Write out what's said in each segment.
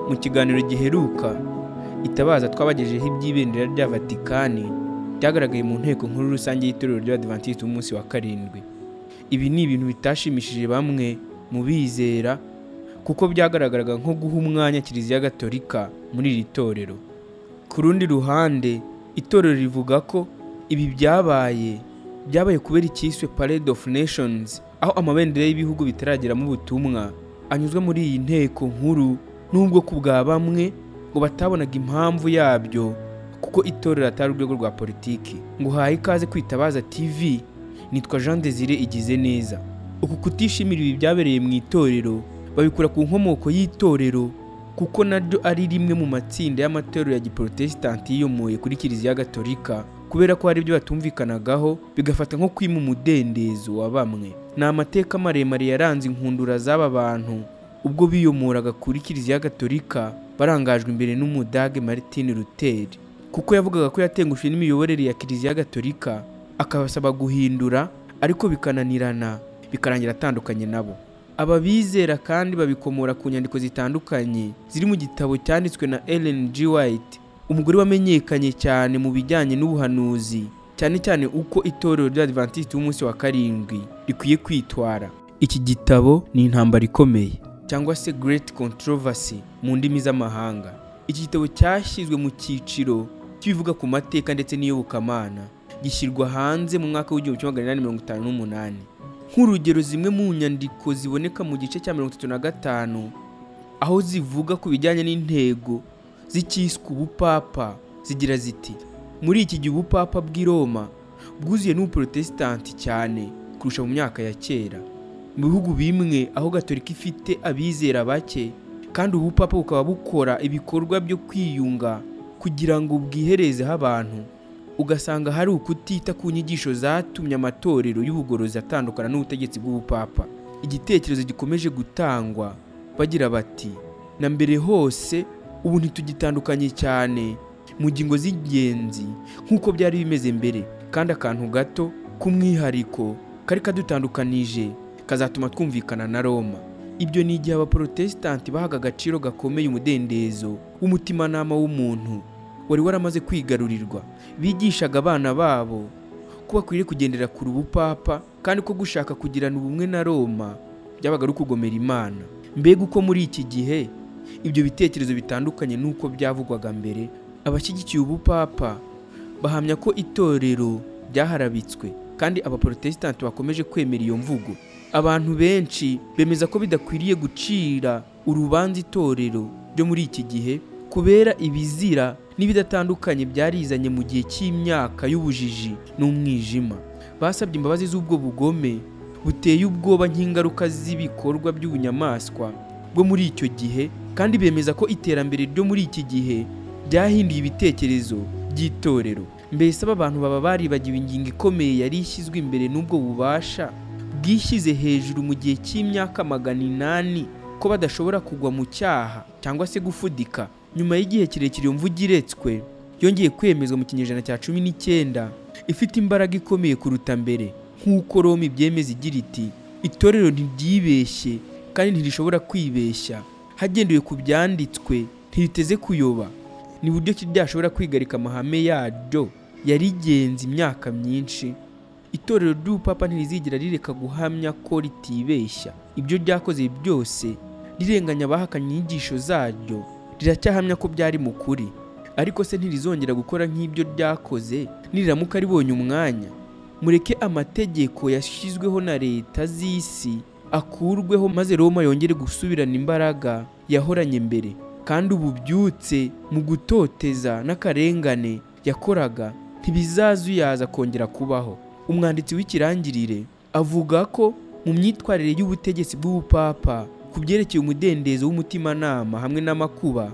mu kiganiro giheruka itabaza twabagejejeho iby'ibendera rya vatikani byagaragaye mu nteko nkuru rusange y'itorero ry'abadivantisiti b'umunsi wa karindwi ibi ni ibintu bitashimishije bamwe mu bizera kuko byagaragaraga nko guha umwanya kiliziya gatolika muri iri torero ku rundi ruhande itorero rivuga ko ibi byabaye byabaye kubera icyiswe parade of nations aho amabendera y'ibihugu bitarageramo ubutumwa anyuzwe muri iyi nteko nkuru n'ubwo ku bwa bamwe ngo batabonaga impamvu yabyo kuko itorero atari urwego rwa politiki ngo uhaye ikaze kwitabaza tv nitwa jean desire igize neza uku kutishimira ibi byabereye mu itorero babikura ku nkomoko y'itorero kuko naryo ari rimwe mu matsinda y'amatorero ya giporotesitanti yiyomoye kuri kiliziya gatolika kubera ko hari ibyo batumvikanagaho bigafata nko kwima umudendezo wa bamwe ni amateka maremare yaranze inkundura z'aba bantu ubwo biyomoraga kuri kiliziya gatolika barangajwe imbere n'umudage martin luther kuko yavugaga ko yatengushwe n'imiyoborere ya kiliziya gatolika akabasaba guhindura ariko bikananirana bikarangira atandukanye nabo aba bizera kandi babikomora ku nyandiko zitandukanye ziri mu gitabo cyanditswe na Ellen G White umugore wamenyekanye cyane mu bijyanye n'ubuhanuzi cyane cyane uko itorero ry'abadivantisiti b'umunsi wa karindwi rikwiye kwitwara iki gitabo ni intambara ikomeye cyangwa se Great Controversy mu ndimi z'amahanga iki gitabo cyashyizwe mu cyiciro cy'ibivuga ku mateka ndetse n'iyobokamana gishyirwa hanze mu mwaka w'igihumbi kimwe magana inani mirongo itanu n'umunani nk'urugero zimwe mu nyandiko ziboneka mu gice cya mirongo itatu na gatanu aho zivuga ku bijyanye n'intego z'icyiswe ubupapa zigira ziti muri iki gihe ubupapa bw'i Roma bwuzuye n'ubuporotesitanti cyane kurusha mu myaka ya kera mu bihugu bimwe aho gatolika ifite abizera bake kandi ubupapa bukaba bukora ibikorwa byo kwiyunga kugira ngo bwiherezeho abantu ugasanga hari ukutita ku nyigisho zatumye amatorero y'ubugorozi atandukana n'ubutegetsi bw'ubupapa igitekerezo gikomeje gutangwa bagira bati na mbere hose ubu ntitugitandukanye cyane mu ngingo z'ingenzi nk'uko byari bimeze mbere kandi akantu gato k'umwihariko kari kadutandukanije kazatuma twumvikana na Roma ibyo ni igihe abaporotesitanti bahaga agaciro gakomeye umudendezo w'umutimanama w'umuntu wari waramaze kwigarurirwa bigishaga abana babo ko bakwiriye kugendera kure ubupapa kandi ko gushaka kugirana ubumwe na Roma byabaga ari ukugomera Imana mbega uko muri iki gihe ibyo bitekerezo bitandukanye n'uko byavugwaga mbere abashyigikiye ubupapa bahamya ko itorero ryaharabitswe kandi abaporotesitanti bakomeje kwemera iyo mvugo abantu benshi bemeza ko bidakwiriye gucira urubanza itorero ryo muri iki gihe kubera ibizira n'ibidatandukanye byarizanye mu gihe cy'imyaka y'ubujiji n'umwijima basabye imbabazi z'ubwo bugome buteye ubwoba nk'ingaruka z'ibikorwa by'ubunyamaswa bwo muri icyo gihe kandi bemeza ko iterambere ryo muri iki gihe ryahinduye ibitekerezo by'itorero mbese aba bantu baba baribagiwe ingingo ikomeye yari ishyizwe imbere n'ubwo bubasha bwishyize hejuru mu gihe cy'imyaka magana inani ko badashobora kugwa mu cyaha cyangwa se gufudika nyuma y'igihe kirekire iyo mvugo iretswe yongeye kwemezwa mu kinyejana cya cumi n'icyenda ifite imbaraga ikomeye kuruta mbere nk'uko Roma ibyemeza igira iti itorero ntiryibeshye kandi ntirishobora kwibeshya hagendewe ku byanditswe ntiriteze kuyoba ni buryo ki ryashobora kwigarika amahame yaryo yarigenza imyaka myinshi itorero ry'ubupapa ntirizigera rireka guhamya ko ritibeshya ibyo ryakoze byose rirenganya abahakanye inyigisho zaryo riracyahamya ko byari mu kuri ariko se ntirizongera gukora nk'ibyo ryakoze niriramuka ribonye umwanya mureke amategeko yashyizweho na leta z'isi akurweho maze Roma yongere gusubirana imbaraga yahoranye mbere kandi ubu byutse mu gutoteza n'akarengane yakoraga ntibizazuyaza kongera kubaho umwanditsi w'ikirangirire avuga ko mu myitwarire y'ubutegetsi bw'ubupapa ku byerekeye umudendezo w'umutimanama hamwe n'amakuba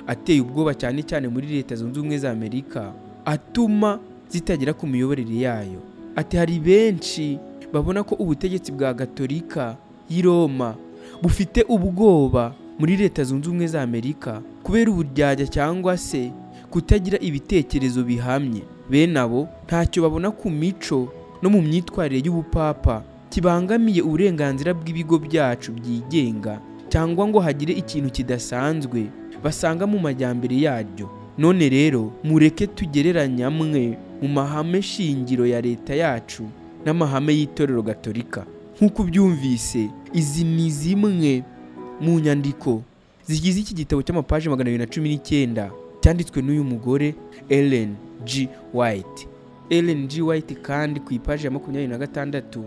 ateye ubwoba cyane cyane muri leta zunze ubumwe za amerika atuma zitagera ku miyoborere yayo ati hari benshi babona ko ubutegetsi bwa gatolika y'i Roma bufite ubwoba muri leta zunze ubumwe za amerika kubera uburyarya cyangwa se kutagira ibitekerezo bihamye bene abo ntacyo babona ku mico no mu myitwarire y'ubupapa kibangamiye uburenganzira bw'ibigo byacu byigenga cyangwa ngo hagire ikintu kidasanzwe basanga mu majyambere yaryo none rero mureke tugereranya amwe mu mahame shingiro ya leta yacu n'amahame y'itorero gatolika nk'uko ubyumvise izi ni zimwe mu nyandiko zigize iki gitabo cy'amapaji magana abiri na cumi n'icyenda cyanditswe n'uyu mugore Ellen G White Ellen G White kandi ku ipaji ya makumyabiri na gatandatu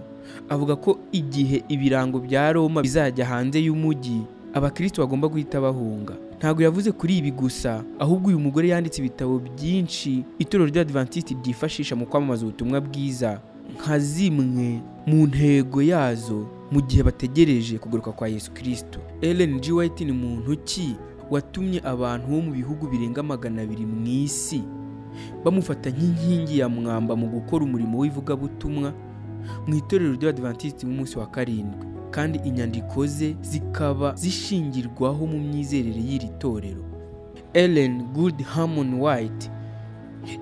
avuga ko igihe ibirango bya Roma bizajya hanze y'umujyi abakristo bagomba guhita bahunga ntabwo yavuze kuri ibi gusa ahubwo uyu mugore yanditse ibitabo byinshi itorero ry'abadivantisiti ryifashisha mu kwamamaza ubutumwa bwiza nka zimwe mu ntego yazo mu gihe bategereje kugaruka kwa yesu kirisito Ellen G White ni muntu ki watumye abantu bo mu bihugu birenga magana abiri mu isi bamufata nk'inkingi ya mwamba mu gukora umurimo w'ivugabutumwa mu itorero ry'abadivantisiti b'umunsi wa karindwi kandi inyandiko ze zikaba zishingirwaho mu myizerere y'iri torero Ellen Good Harmon White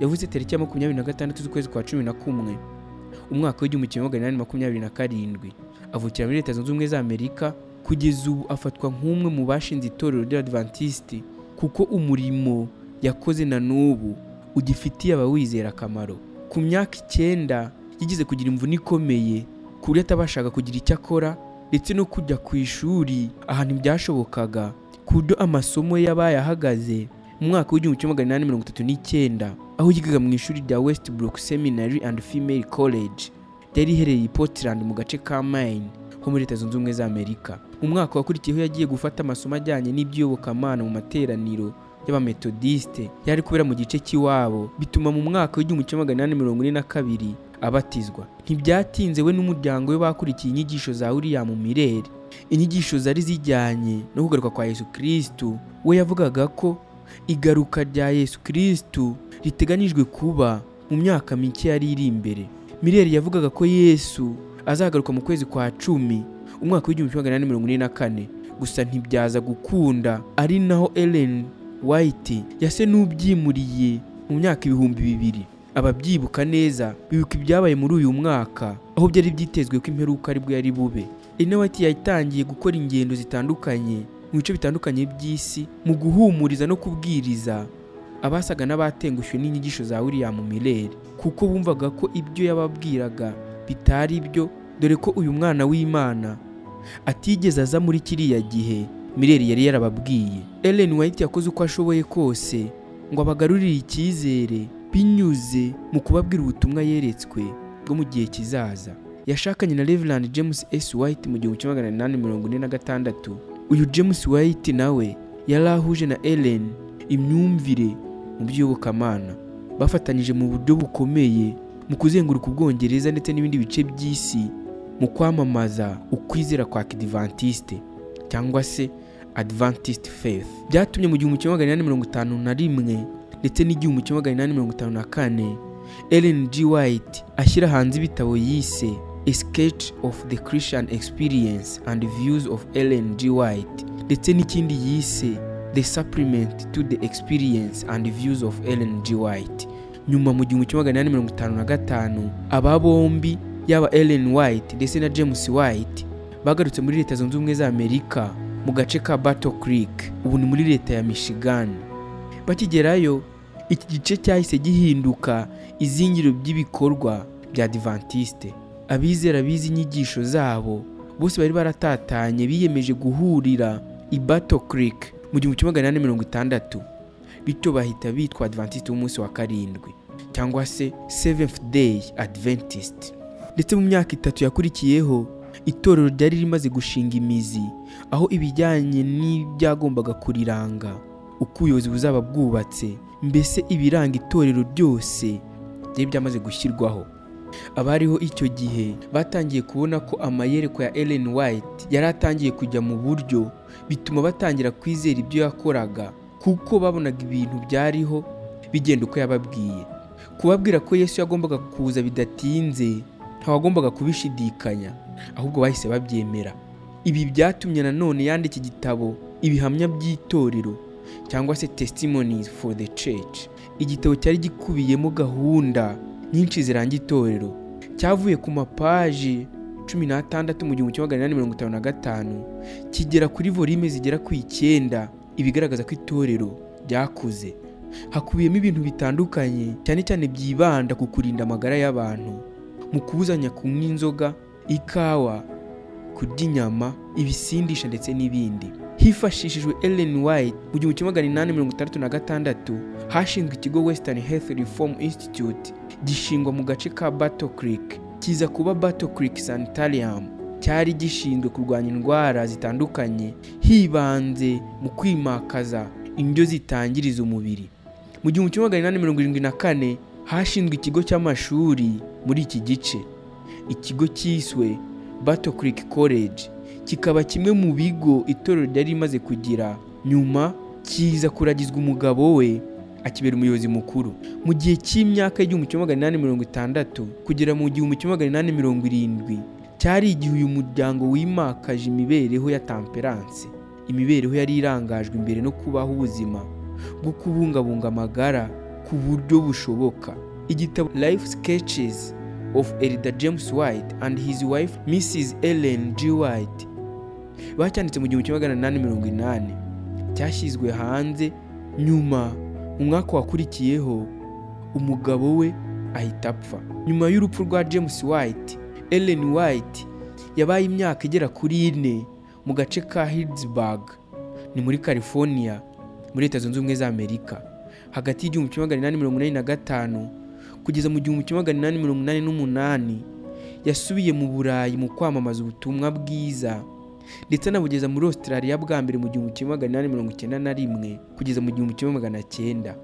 yavuze tariki ya makumyabiri na gatandatu z'ukwezi kwa cumi na kumwe umwaka w'igihumbi kimwe magana inani makumyabiri na karindwi avukira muri leta zunze ubumwe za amerika kugeza ubu afatwa nk'umwe mu bashinze itorero ry'abadivantisiti kuko umurimo yakoze na n'ubu ugifitiye abawizera akamaro ku myaka icyenda yigeze kugira imvune ikomeye ku buryo atabashaga kugira icyo akora ndetse no kujya ku ishuri ahantu byashobokaga ku buryo amasomo ye yabaye ahagaze mu mwaka w'igihumbi kimwe magana inani mirongo itatu n'icyenda aho yigaga mu ishuri rya West Brook Seminary and Female College ryari riherereye i Portland mu gace ka Maine ho muri leta zunze ubumwe za Amerika mu mwaka wakurikiyeho yagiye gufata amasomo ajyanye n'iby'iyobokamana mu materaniro y'abametodiste yari kubera mu gice cy'iwabo bituma mu mwaka w'igihumbi kimwe magana inani mirongo ine na kabiri abatizwa ntibyatinze we n'umuryango we bakurikiye inyigisho za William Mireri inyigisho zari zijyanye no kugaruka kwa Yesu Kristo we yavugaga ko igaruka rya Yesu Kristo riteganijwe kuba mu myaka mike yari iri imbere Mireri yavugaga ko Yesu azagaruka mu kwezi kwa cumi umwaka w'igihumbi kimwe magana inani mirongo ine na kane gusa ntibyaza gukunda ari naho Ellen White yase n'ubyimuriye mu myaka ibihumbi bibiri ababyibuka neza bibuka ibyabaye muri uyu mwaka aho byari byitezwe ko imperuka aribwo yari bube inawati yatangiye gukora ingendo zitandukanye mu bice bitandukanye by'isi mu guhumuriza no kubwiriza abasaga n'abatengushwe n'inyigisho za William Miller kuko bumvaga ko ibyo yababwiraga bitari byo dore ko uyu mwana w'Imana atigeze aza muri kiriya gihe Miller yari yarababwiye Ellen White yakoze uko ashoboye kose ngo abagarurire icyizere binyuze mu kubabwira ubutumwa yeretswe bwo mu gihe kizaza yashakanye na Reverend James S White mu gihumbi kimwe magana inani mirongo ine na gatandatu uyu James White nawe yari ahuje na Ellen imyumvire mu by'iyobokamana bafatanyije mu buryo bukomeye mu kuzenguruka ubwongereza ndetse n'ibindi bice by'isi mu kwamamaza ukwizera kwa kidivantiste cyangwa se Adventist Faith byatumye mu gihumbi kimwe magana inani mirongo itanu na rimwe ndetse n'igihumbi kimwe magana inani mirongo itanu na kane Ellen G White ashyira hanze ibitabo yise A Sketch of the Christian Experience and Views of Ellen G White ndetse n'ikindi yise The Supplement to the Experience and Views of Ellen G White nyuma mu gihumbi kimwe magana inani mirongo itanu na gatanu aba bombi yaba Ellen White ndetse na James White bagarutse muri leta zunze ubumwe za Amerika mu gace ka Battle Creek ubu ni muri leta ya Michigan bakigerayo iki gice cyahise gihinduka izingiro by'ibikorwa bya Adventiste abizera bize inyigisho zabo bose bari baratatanye biyemeje guhurira i Battle Creek mu gihumbi kimwe magana inani mirongo itandatu bityo bahita bitwa Adventiste w'umunsi wa karindwi cyangwa se Seventh Day Adventist ndetse mu myaka itatu yakurikiyeho itorero ryari rimaze gushinga imizi aho ibijyanye n'ibyagombaga kuriranga uko ubuyobozi buzaba bwubatse mbese ibiranga itorero byose byari byamaze gushyirwaho abariho icyo gihe batangiye kubona ko amayereko ya Ellen White yari atangiye kujya mu buryo bituma batangira kwizera ibyo yakoraga kuko babonaga ibintu byariho bigenda uko yababwiye kubabwira ko Yesu yagombaga kuza bidatinze ntawagombaga kubishidikanya ahubwo bahise babyemera ibi byatumye nanone yandika igitabo ibihamya by'itorero cyangwa se testimonies for the church igitabo cyari gikubiyemo gahunda nyinshi ziranga itorero cyavuye ku mapaji cumi n'atandatu mu gihumbi kimwe magana inani mirongo itanu na gatanu kigera kuri volime zigera ku icyenda ibigaragaza ko itorero ryakuze hakubiyemo ibintu bitandukanye cyane cyane byibanda ku kurinda amagara y'abantu mu kubuzanya kunywa inzoga ikawa kurya inyama ibisindisha ndetse n'ibindi hifashishijwe Ellen White mu gihumbi kimwe magana inani mirongo itandatu na gatandatu hashinzwe ikigo Western Health Reform Institute gishingwa mu gace ka Battle Creek kiza kuba Battle Creek Sanitarium cyari gishinzwe kurwanya indwara zitandukanye hibanze mu kwimakaza indyo zitangiriza umubiri mu gihumbi kimwe magana inani mirongo irindwi na kane hashinzwe ikigo cy'amashuri muri iki gice ikigo cyiswe Battle Creek College kikaba kimwe mu bigo itorero ryari rimaze kugira nyuma kiza kuragizwa umugabo we akibera umuyobozi mukuru mu gihe cy'imyaka y'igihumbi kimwe magana inani mirongo itandatu kugera mu gihumbi kimwe magana inani mirongo irindwi cyari igihe uyu muryango wimakaje imibereho ya tamperanse imibereho yari irangajwe imbere no kubaho ubuzima bwo kubungabunga amagara ku buryo bushoboka igitabo life sketches of Elder James White and his wife Mrs. Ellen G. White bacyanditse mu gihumbi kimwe magana inani mirongo inani cyashyizwe hanze nyuma mu mwaka wakurikiyeho umugabo we ahita apfa nyuma y'urupfu rwa James White Ellen White yabaye imyaka igera kuri ine mu gace ka Hillsburg ni muri California muri Leta Zunze Ubumwe za Amerika hagati y'igihumbi kimwe magana inani mirongo inani na gatanu kugeza mu gihumbi kimwe magana inani mirongo inani n'umunani yasubiye mu Burayi mu kwamamaza ubutumwa bwiza ndetse anabugeza muri Australia bwa mbere mu gihumbi kimwe magana inani mirongo icyenda na rimwe kugeza mu gihumbi kimwe magana cyenda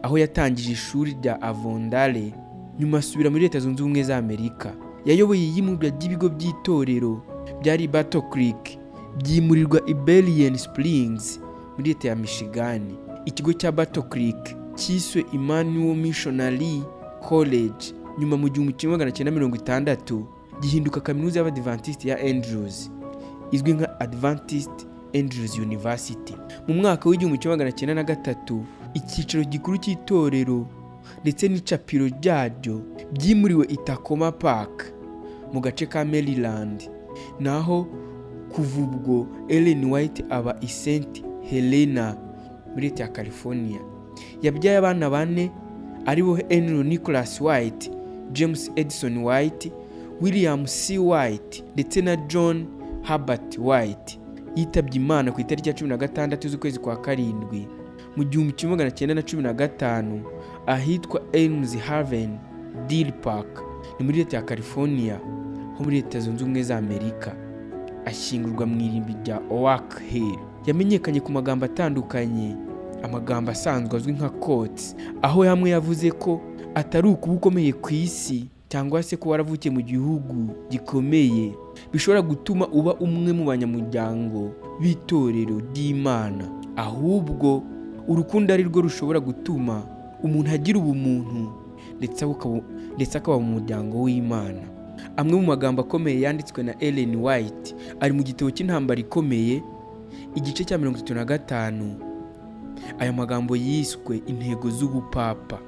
aho yatangije ishuri rya Avondale nyuma asubira muri Leta Zunze Ubumwe za Amerika yayoboye iyimurwa ry'ibigo by'itorero byari Battle Creek byimurirwa Iberian Springs muri Leta ya Michigan ikigo cya Battle Creek cyiswe Emmanuel Missionary College nyuma mu gihumbi kimwe magana cyenda mirongo itandatu gihinduka kaminuza y'Abadivantisiti ya Andrews izwi nka Adventist Andrews University mu mwaka w'igihumbi kimwe magana cyenda na gatatu icyicaro gikuru cy'itorero ndetse n'icapiro ryaryo byimuriwe i Tacoma Park mu gace ka Maryland naho kuva ubwo Ellen White aba i St Helena muri leta ya California yabyaye abana bane aribo Henry Nicholas White James Edison White William C White ndetse na John Herbert White yitabye Imana ku itariki ya cumi na gatandatu z'ukwezi kwa karindwi mu gihumbi kimwe magana cyenda na cumi na gatanu ahitwa Elms Haven Deer Park ni muri leta ya California ho muri leta zunze ubumwe za Amerika ashyingurwa mu irimbi rya Oak Hill yamenyekanye ku magambo atandukanye amagambo asanzwe azwi nka Coates aho hamwe yavuze ko atari ukuba ukomeye ku isi cyangwa se ko waravukiye mu gihugu gikomeye bishobora gutuma uba umwe mu banyamuryango b'itorero ry'Imana ahubwo urukundo ari rwo rushobora gutuma umuntu agira ubumuntu ndetse akaba- ndetse akaba mu muryango w'Imana amwe mu magambo akomeye yanditswe na Ellen White ari mu gitabo cy'intambara ikomeye igice cya mirongo itatu na gatanu aya magambo yiswe intego z'ubupapa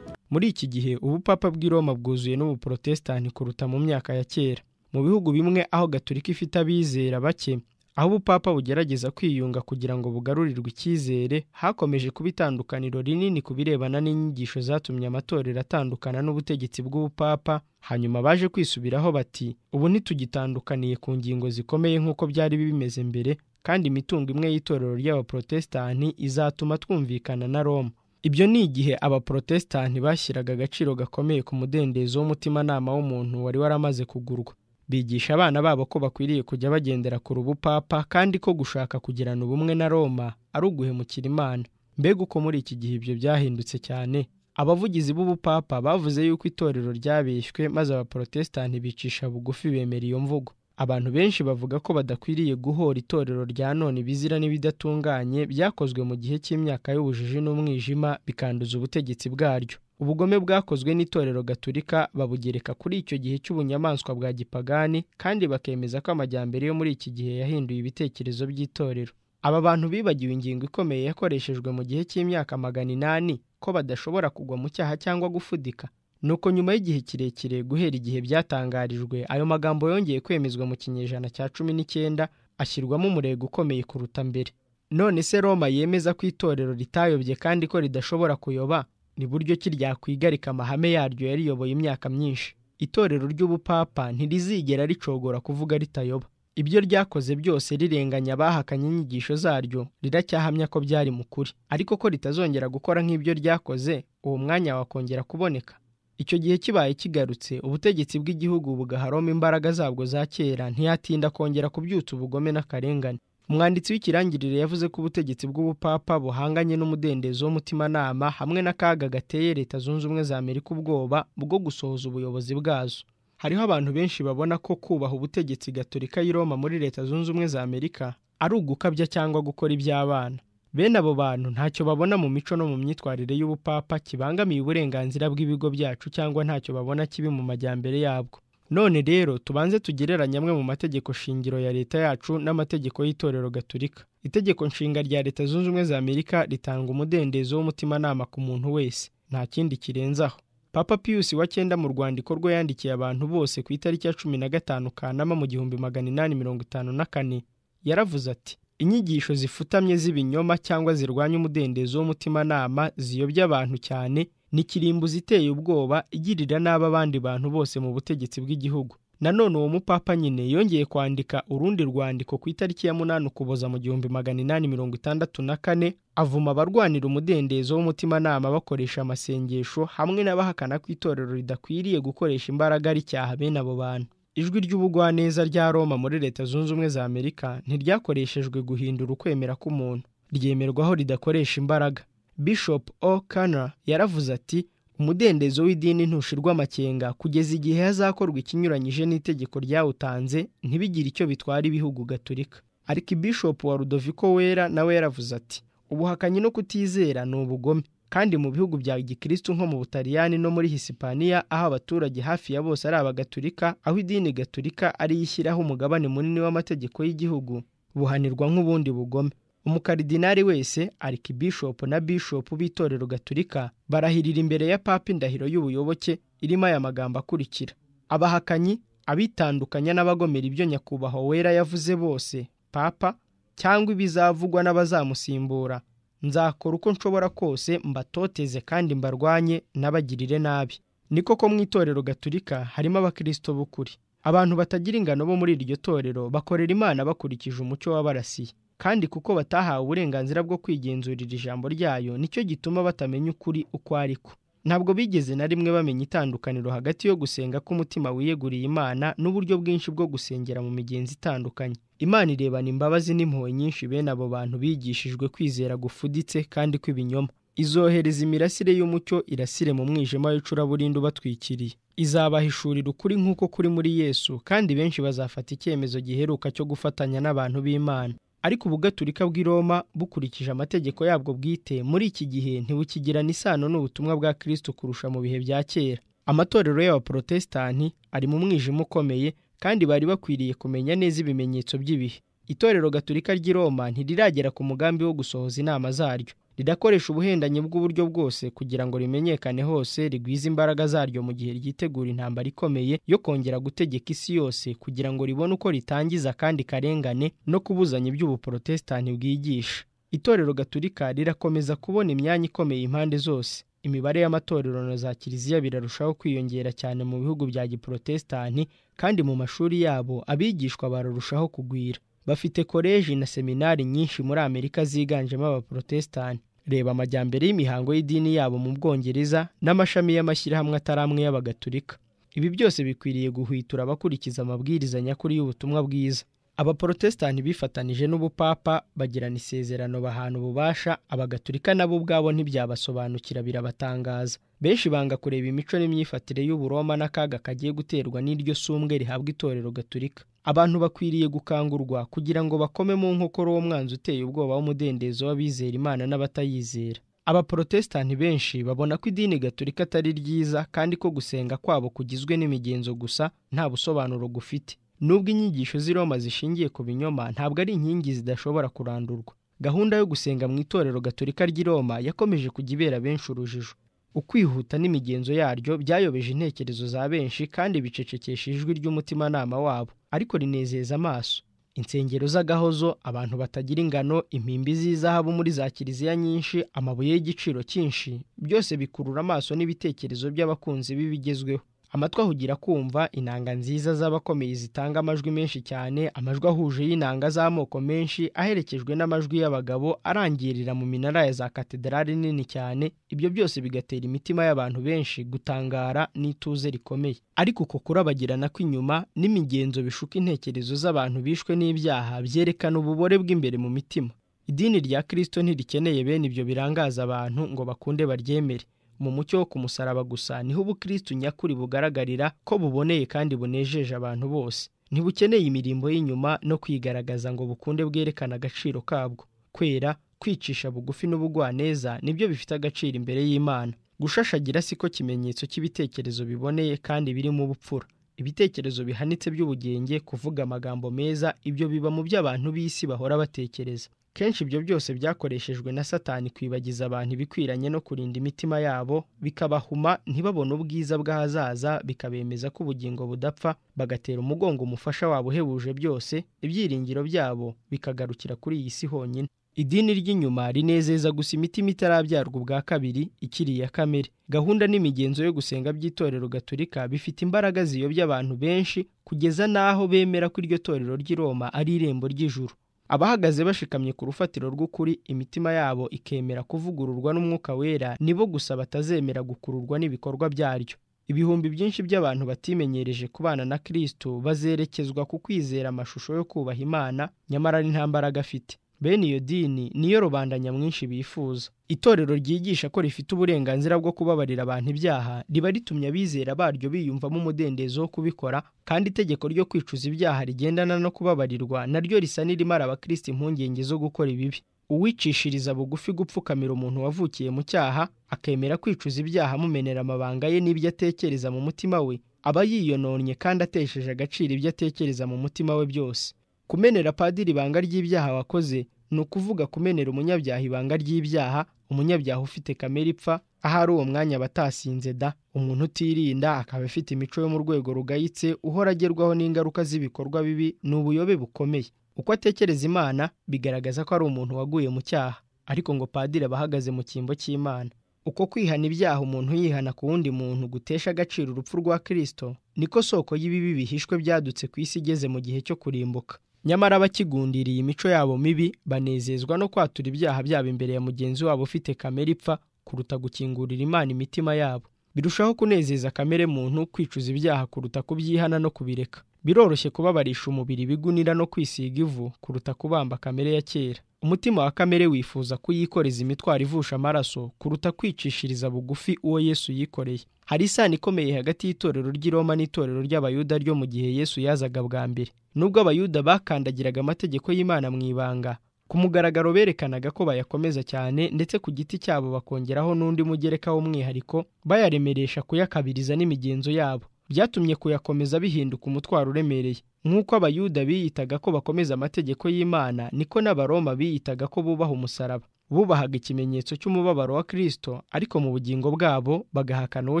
Muri iki gihe ubupapa bw'i Roma bwuzuye n'ubuporotesitanti kuruta mu myaka ya kera. Mu bihugu bimwe aho Gatolika ifite abizera bake, aho ubupapa bugerageza kwiyunga kugira ngo bugarurirwe icyizere, hakomeje kuba itandukaniro rinini ku birebana n'inyigisho zatumye amatorero atandukana n'ubutegetsi bw'ubupapa, hanyuma baje kwisubiraho bati ubu ntitugitandukaniye ku ngingo zikomeye nk'uko byari bimeze mbere, kandi imitungo imwe y'itorero ry'abaporotesitanti izatuma twumvikana na Roma. Ibyo ni igihe abaporotesitanti bashyiraga agaciro gakomeye ku mudendezo w'umutimanama w'umuntu wari waramaze kugurwa. Bigisha abana babo ko bakwiriye kujya bagendera ku rubupapa kandi ko gushaka kugirana ubumwe na Roma ari uguhemukira Imana. Mbega uko muri iki gihe ibyo byahindutse cyane. Abavugizi b'ubupapa bavuze yuko itorero ryabeshywe maze abaporotesitanti bicisha bugufi bemera iyo mvugo. Abantu benshi bavuga ko badakwiriye guhora itorero rya none ibizira n'ibidatunganye byakozwe mu gihe cy'imyaka y'ubujiji n'umwijima bikanduza ubutegetsi bwaryo. Ubugome bwakozwe n'itorero gaturika babugereka kuri icyo gihe cy'ubunyamaswa bwa gipagani kandi bakemeza ko amajyambere yo muri iki gihe yahinduye ibitekerezo by'itorero. Aba bantu bibagiwe ingingo ikomeye yakoreshejwe mu gihe cy'imyaka magana inani ko badashobora kugwa mu cyaha cyangwa gufudika. Nuko nyuma y'igihe kirekire guhera igihe byatangarijwe, ayo magambo yongeye kwemezwa mu kinyejana cya cumi n'icyenda ashyirwamo umurego ukomeye kuruta mbere. none se roma yemeza ko itorero ritayobye kandi ko ridashobora kuyoba ni buryo ki ryakwigarika amahame yaryo yariyoboye imyaka myinshi itorero ry'ubupapa ntirizigera ricogora kuvuga ritayoba ibyo ryakoze byose rirenganya abahakanye inyigisho zaryo riracyahamya ko byari mu kuri ariko ko ritazongera gukora nk'ibyo ryakoze uwo mwanya wakongera kuboneka icyo gihe kibaye kigarutse ubutegetsi bw'igihugu bugaharoma imbaraga zabwo za kera ntiyatinda kongera kubyutsa ubugome n'akarengane umwanditsi w'ikirangirire yavuze ko ubutegetsi bw'ubupapa buhanganye n'umudendezo w'umutimanama hamwe n'akaga gateye leta zunze ubumwe za amerika ubwoba bwo gusohoza ubuyobozi bwazo hariho abantu benshi babona ko kubaha ubutegetsi gatorika y'i roma muri leta zunze ubumwe za amerika ari ugukabya cyangwa gukora iby'abana bene abo bantu ntacyo babona mu mico no mu myitwarire y'ubupapa kibangamiye uburenganzira bw'ibigo byacu cyangwa ntacyo babona kibi mu majyambere yabwo none rero tubanze tugereranye amwe mu mategeko shingiro ya leta yacu n'amategeko y'itorero gaturika itegeko nshinga rya leta zunze ubumwe za amerika ritanga umudendezo w'umutimanama ku muntu wese nta kindi kirenzaho papa pius wa cyenda mu rwandiko rwe yandikiye abantu bose ku itariki ya cumi na gatanu kanama mu gihumbi magana inani mirongo itanu na kane yaravuze ati inyigisho zifutamye z'ibinyoma cyangwa zirwanya umudendezo w'umutimanama ziyobya abantu cyane ni kirimbuzi iteye ubwoba igirira nabi abandi bantu bose mu butegetsi bw'igihugu nanone uwo mupapa nyine yongeye kwandika urundi rwandiko ku itariki ya munani ukuboza mu gihumbi magana inani mirongo itandatu na kane avuma abarwanira umudendezo w'umutimanama bakoresha amasengesho hamwe n'abahakana ko itorero ridakwiriye gukoresha imbaraga ricyaha bene abo bantu ijwi ry'ubugwaneza rya roma muri leta zunze ubumwe za amerika ntiryakoreshejwe guhindura ukwemera k'umuntu ryemerwaho ridakoresha imbaraga bishop O'Connor yaravuze ati umudendezo w'idini ntushirwa amakenga kugeza igihe hazakorwa ikinyuranyije n'itegeko ryawutanze ntibigire icyo bitwara ibihugu gaturika ariko bishop wa rudoviko wera nawe yaravuze ati ubuhakanyi no kutizera ni ubugome kandi mu bihugu bya gikristo nko mu butaliyani no muri hisipaniya aho abaturage hafi ya bose ari abagatulika aho idini gaturika ariyo ishyiraho umugabane munini w'amategeko y'igihugu buhanirwa nk'ubundi bugome umukaridinari wese arikibishopu na bishopu b'itorero gaturika barahirira imbere ya papa indahiro y'ubuyoboke irimo aya magambo akurikira abahakanyi abitandukanya n'abagomera ibyo nyakubahwa wera yavuze bose papa cyangwa ibizavugwa n'abazamusimbura nzakora uko nshobora kose mbatoteze kandi mbarwanye n'abagirire nabi niko ko mu itorero gaturika harimo abakirisito b'ukuri abantu batagira ingano bo muri iryo torero bakorera imana bakurikije umucyo w'abarasiye kandi kuko batahawe uburenganzira bwo kwigenzurira ijambo ryayo nicyo gituma batamenya ukuri uko ariko ntabwo bigeze na rimwe bamenya itandukaniro hagati yo gusenga k'umutima wiyeguriye imana n'uburyo bwinshi bwo gusengera mu migenzi itandukanye imana irebana imbabazi n'impuhwe nyinshi bene abo bantu bigishijwe kwizera gufuditse kandi kw'ibinyoma izohereza imirasire y'umucyo irasire mu mwijima w'icuraburindi ubatwikiriye izabahishurira ukuri nk'uko kuri muri yesu kandi benshi bazafata icyemezo giheruka cyo gufatanya n'abantu b'imana ariko ubugaturika bw'i Roma bukurikije amategeko yabwo bwite muri iki gihe ntibukigirana isano n'ubutumwa bwa kirisito kurusha mu bihe bya kera amatorero y'abaporotesitanti ari mu mwijima ukomeye kandi bari bakwiriye kumenya neza ibimenyetso by'ibihe itorero gaturika ry'i Roma ntiriragera ku mugambi wo gusohoza inama zaryo ridakoresha ubuhendanyi bw'uburyo bwose kugira ngo rimenyekane hose rigwize imbaraga zaryo mu gihe ryitegura intambara ikomeye yo kongera gutegeka isi yose kugira ngo ribone uko ritangiza kandi karengane no kubuzanya iby'ubuporotesitanti bwigisha itorero gaturika rirakomeza kubona imyanya ikomeye impande zose imibare y'amatorero na za kiliziya birarushaho kwiyongera cyane mu bihugu bya giporotesitanti kandi mu mashuri yabo abigishwa bararushaho kugwira bafite koleji na seminari nyinshi muri amerika ziganjemo abaporotesitanti reba amajyambere y'imihango y'idini yabo mu bwongereza n'amashami y'amashyirahamwe atari amwe y'abagatulika ibi byose bikwiriye guhwitura abakurikiza amabwiriza nyakuri y'ubutumwa bwiza abaporotesitanti bifatanije n'ubupapa bagirana isezerano bahana ububasha abagatulika nabo ubwabo ntibyabasobanukira birabatangaza benshi banga kureba imico n'imyifatire y'uburoma n'akaga kagiye guterwa n'iryo sumbwe rihabwa itorero gaturika abantu bakwiriye gukangurwa kugira ngo bakome mu nkokora uwo mwanzi uteye ubwoba w'umudendezo w'abizera imana n'abatayizera abaporotesitanti benshi babona ko idini gaturika atari ryiza kandi ko gusenga kwabo kugizwe n'imigenzo gusa nta busobanuro gufite nubwo inyigisho z'i roma zishingiye ku binyoma ntabwo ari inkingi zidashobora kurandurwa gahunda yo gusenga mu itorero gaturika ry'i roma yakomeje kujya ibera benshi urujijo ukwihuta n'imigenzo yaryo byayobeje intekerezo za benshi kandi bicecekesha ijwi ry'umutimanama wabo ariko rinezeza amaso insengero z'agahozo abantu batagira ingano impimbi z'izahabu muri za kiliziya nyinshi amabuye y'igiciro cyinshi byose bikurura amaso n'ibitekerezo by'abakunzi b'ibigezweho amatwi ahugira kumva inanga nziza z'abakomeye zitanga amajwi menshi cyane amajwi ahuje y'inanga z'amoko menshi aherekejwe n'amajwi y'abagabo arangirira mu minara ya za katedrali nini cyane ibyo byose bigatera imitima y'abantu benshi gutangara n'ituze rikomeye ariko uko kurabagirana kw'inyuma n'imigenzo bishuka intekerezo z'abantu bishwe n'ibyaha byerekana ububore bw'imbere mu mitima idini rya kirisito ntirikeneye bene ibyo birangaza abantu ngo bakunde baryemere mu mucyo wo kumusaraba gusa niho ubukristu nyakuri bugaragarira ko buboneye kandi bunejeje abantu bose ntibukeneye imirimbo y'inyuma no kwigaragaza ngo bukunde bwerekane agaciro kabwo kwera kwicisha bugufi n'ubugwaneza nibyo bifite agaciro imbere y'imana gushashagira siko kimenyetso cy'ibitekerezo biboneye kandi birimo ubupfura ibitekerezo bihanitse by'ubugenge kuvuga amagambo meza ibyo biba mu byo abantu b'isi bahora batekereza kenshi ibyo byose byakoreshejwe na satani kwibagiza abantu ibikwiranye no kurinda imitima yabo bikabahuma ntibabone ubwiza bw'ahazaza bikabemeza ko ubugingo budapfa bagatera umugongo umufasha wabo uhebuje byose ibyiringiro byabo bikagarukira kuri iyi si honyine idini ry'inyuma rinezeza gusa imitima itarabyarwa ubwa kabiri ikiri iya kamere gahunda n'imigenzo yo gusenga by'itorero gaturika bifite imbaraga ziyobya abantu benshi kugeza n'aho bemera ko iryo torero ry'i Roma ari irembo ry'ijuru abahagaze bashikamye ku rufatiro rw'ukuri imitima yabo ikemera kuvugururwa n'umwuka wera nibo gusa batazemera gukururwa n'ibikorwa byaryo ibihumbi byinshi by'abantu batimenyereje kubana na kirisito bazerekezwa ku kwizera amashusho yo kubaha imana nyamara ari nta mbaraga afite bene iyo dini niyo rubanda nyamwinshi bifuza itorero ryigisha ko rifite uburenganzira bwo kubabarira abantu ibyaha riba ritumye abizera baryo biyumvamo umudendezo wo kubikora kandi itegeko ryo kwicuza ibyaha rigendana no kubabarirwa naryo risa n'irimara abakristo impungenge zo gukora ibibi uwicishiriza bugufi gupfukamira umuntu wavukiye mu cyaha akemera kwicuza ibyaha amumenera amabanga ye n'ibyo atekereza mu mutima we aba yiyononnye kandi atesheje agaciro ibyo atekereza mu mutima we byose kumenera padiri ibanga ry'ibyaha wakoze ni ukuvuga kumenera umunyabyaha ibanga ry'ibyaha umunyabyaha ufite kamere ipfa ahari uwo mwanya abatasinze da umuntu utirinda akaba afite imico yo mu rwego rugayitse uhora agerwaho n'ingaruka z'ibikorwa bibi ni ubuyobe bukomeye uko atekereza imana bigaragaza ko ari umuntu waguye mu cyaha ariko ngo padiri aba ahagaze mu cyimbo cy'imana uko kwihana ibyaha umuntu yihana ku wundi muntu gutesha agaciro urupfu rwa kirisito niko soko y'ibibi bihishwe byadutse ku isi igeze mu gihe cyo kurimbuka nyamara abakigundiriye imico yabo mibi banezezwa no kwatura ibyaha byabo imbere ya mugenzi wabo ufite kamere ipfa kuruta gukingurira imana imitima yabo birushaho kunezeza kamere muntu kwicuza ibyaha kuruta kubyihana no kubireka biroroshye kubabarisha umubiri ibigunira no kwisiga ivu kuruta kubamba kamere ya kera umutima wa kamere wifuza kuyikoreza imitwaro ivusha amaraso kuruta kwicishiriza bugufi uwo yesu yikoreye hari isano ikomeye hagati y'itorero ry'i Roma n'itorero ry'abayuda ryo mu gihe yesu yazaga bwa mbere nubwo abayuda bakandagiraga amategeko y'imana mu ibanga ku mugaragaro berekanaga ko bayakomeza cyane ndetse ku giti cyabo bakongeraho n'undi mugereka w'umwihariko bayaremeresha kuyakabiriza n'imigenzo yabo byatumye kuyakomeza bihinduka umutwaro uremereye nk'uko abayuda biyitaga ko bakomeza amategeko y'imana niko n'abaroma biyitaga ko bubaha umusaraba bubahaga ikimenyetso cy'umubabaro wa kirisito ariko mu bugingo bwabo bagahakana uwo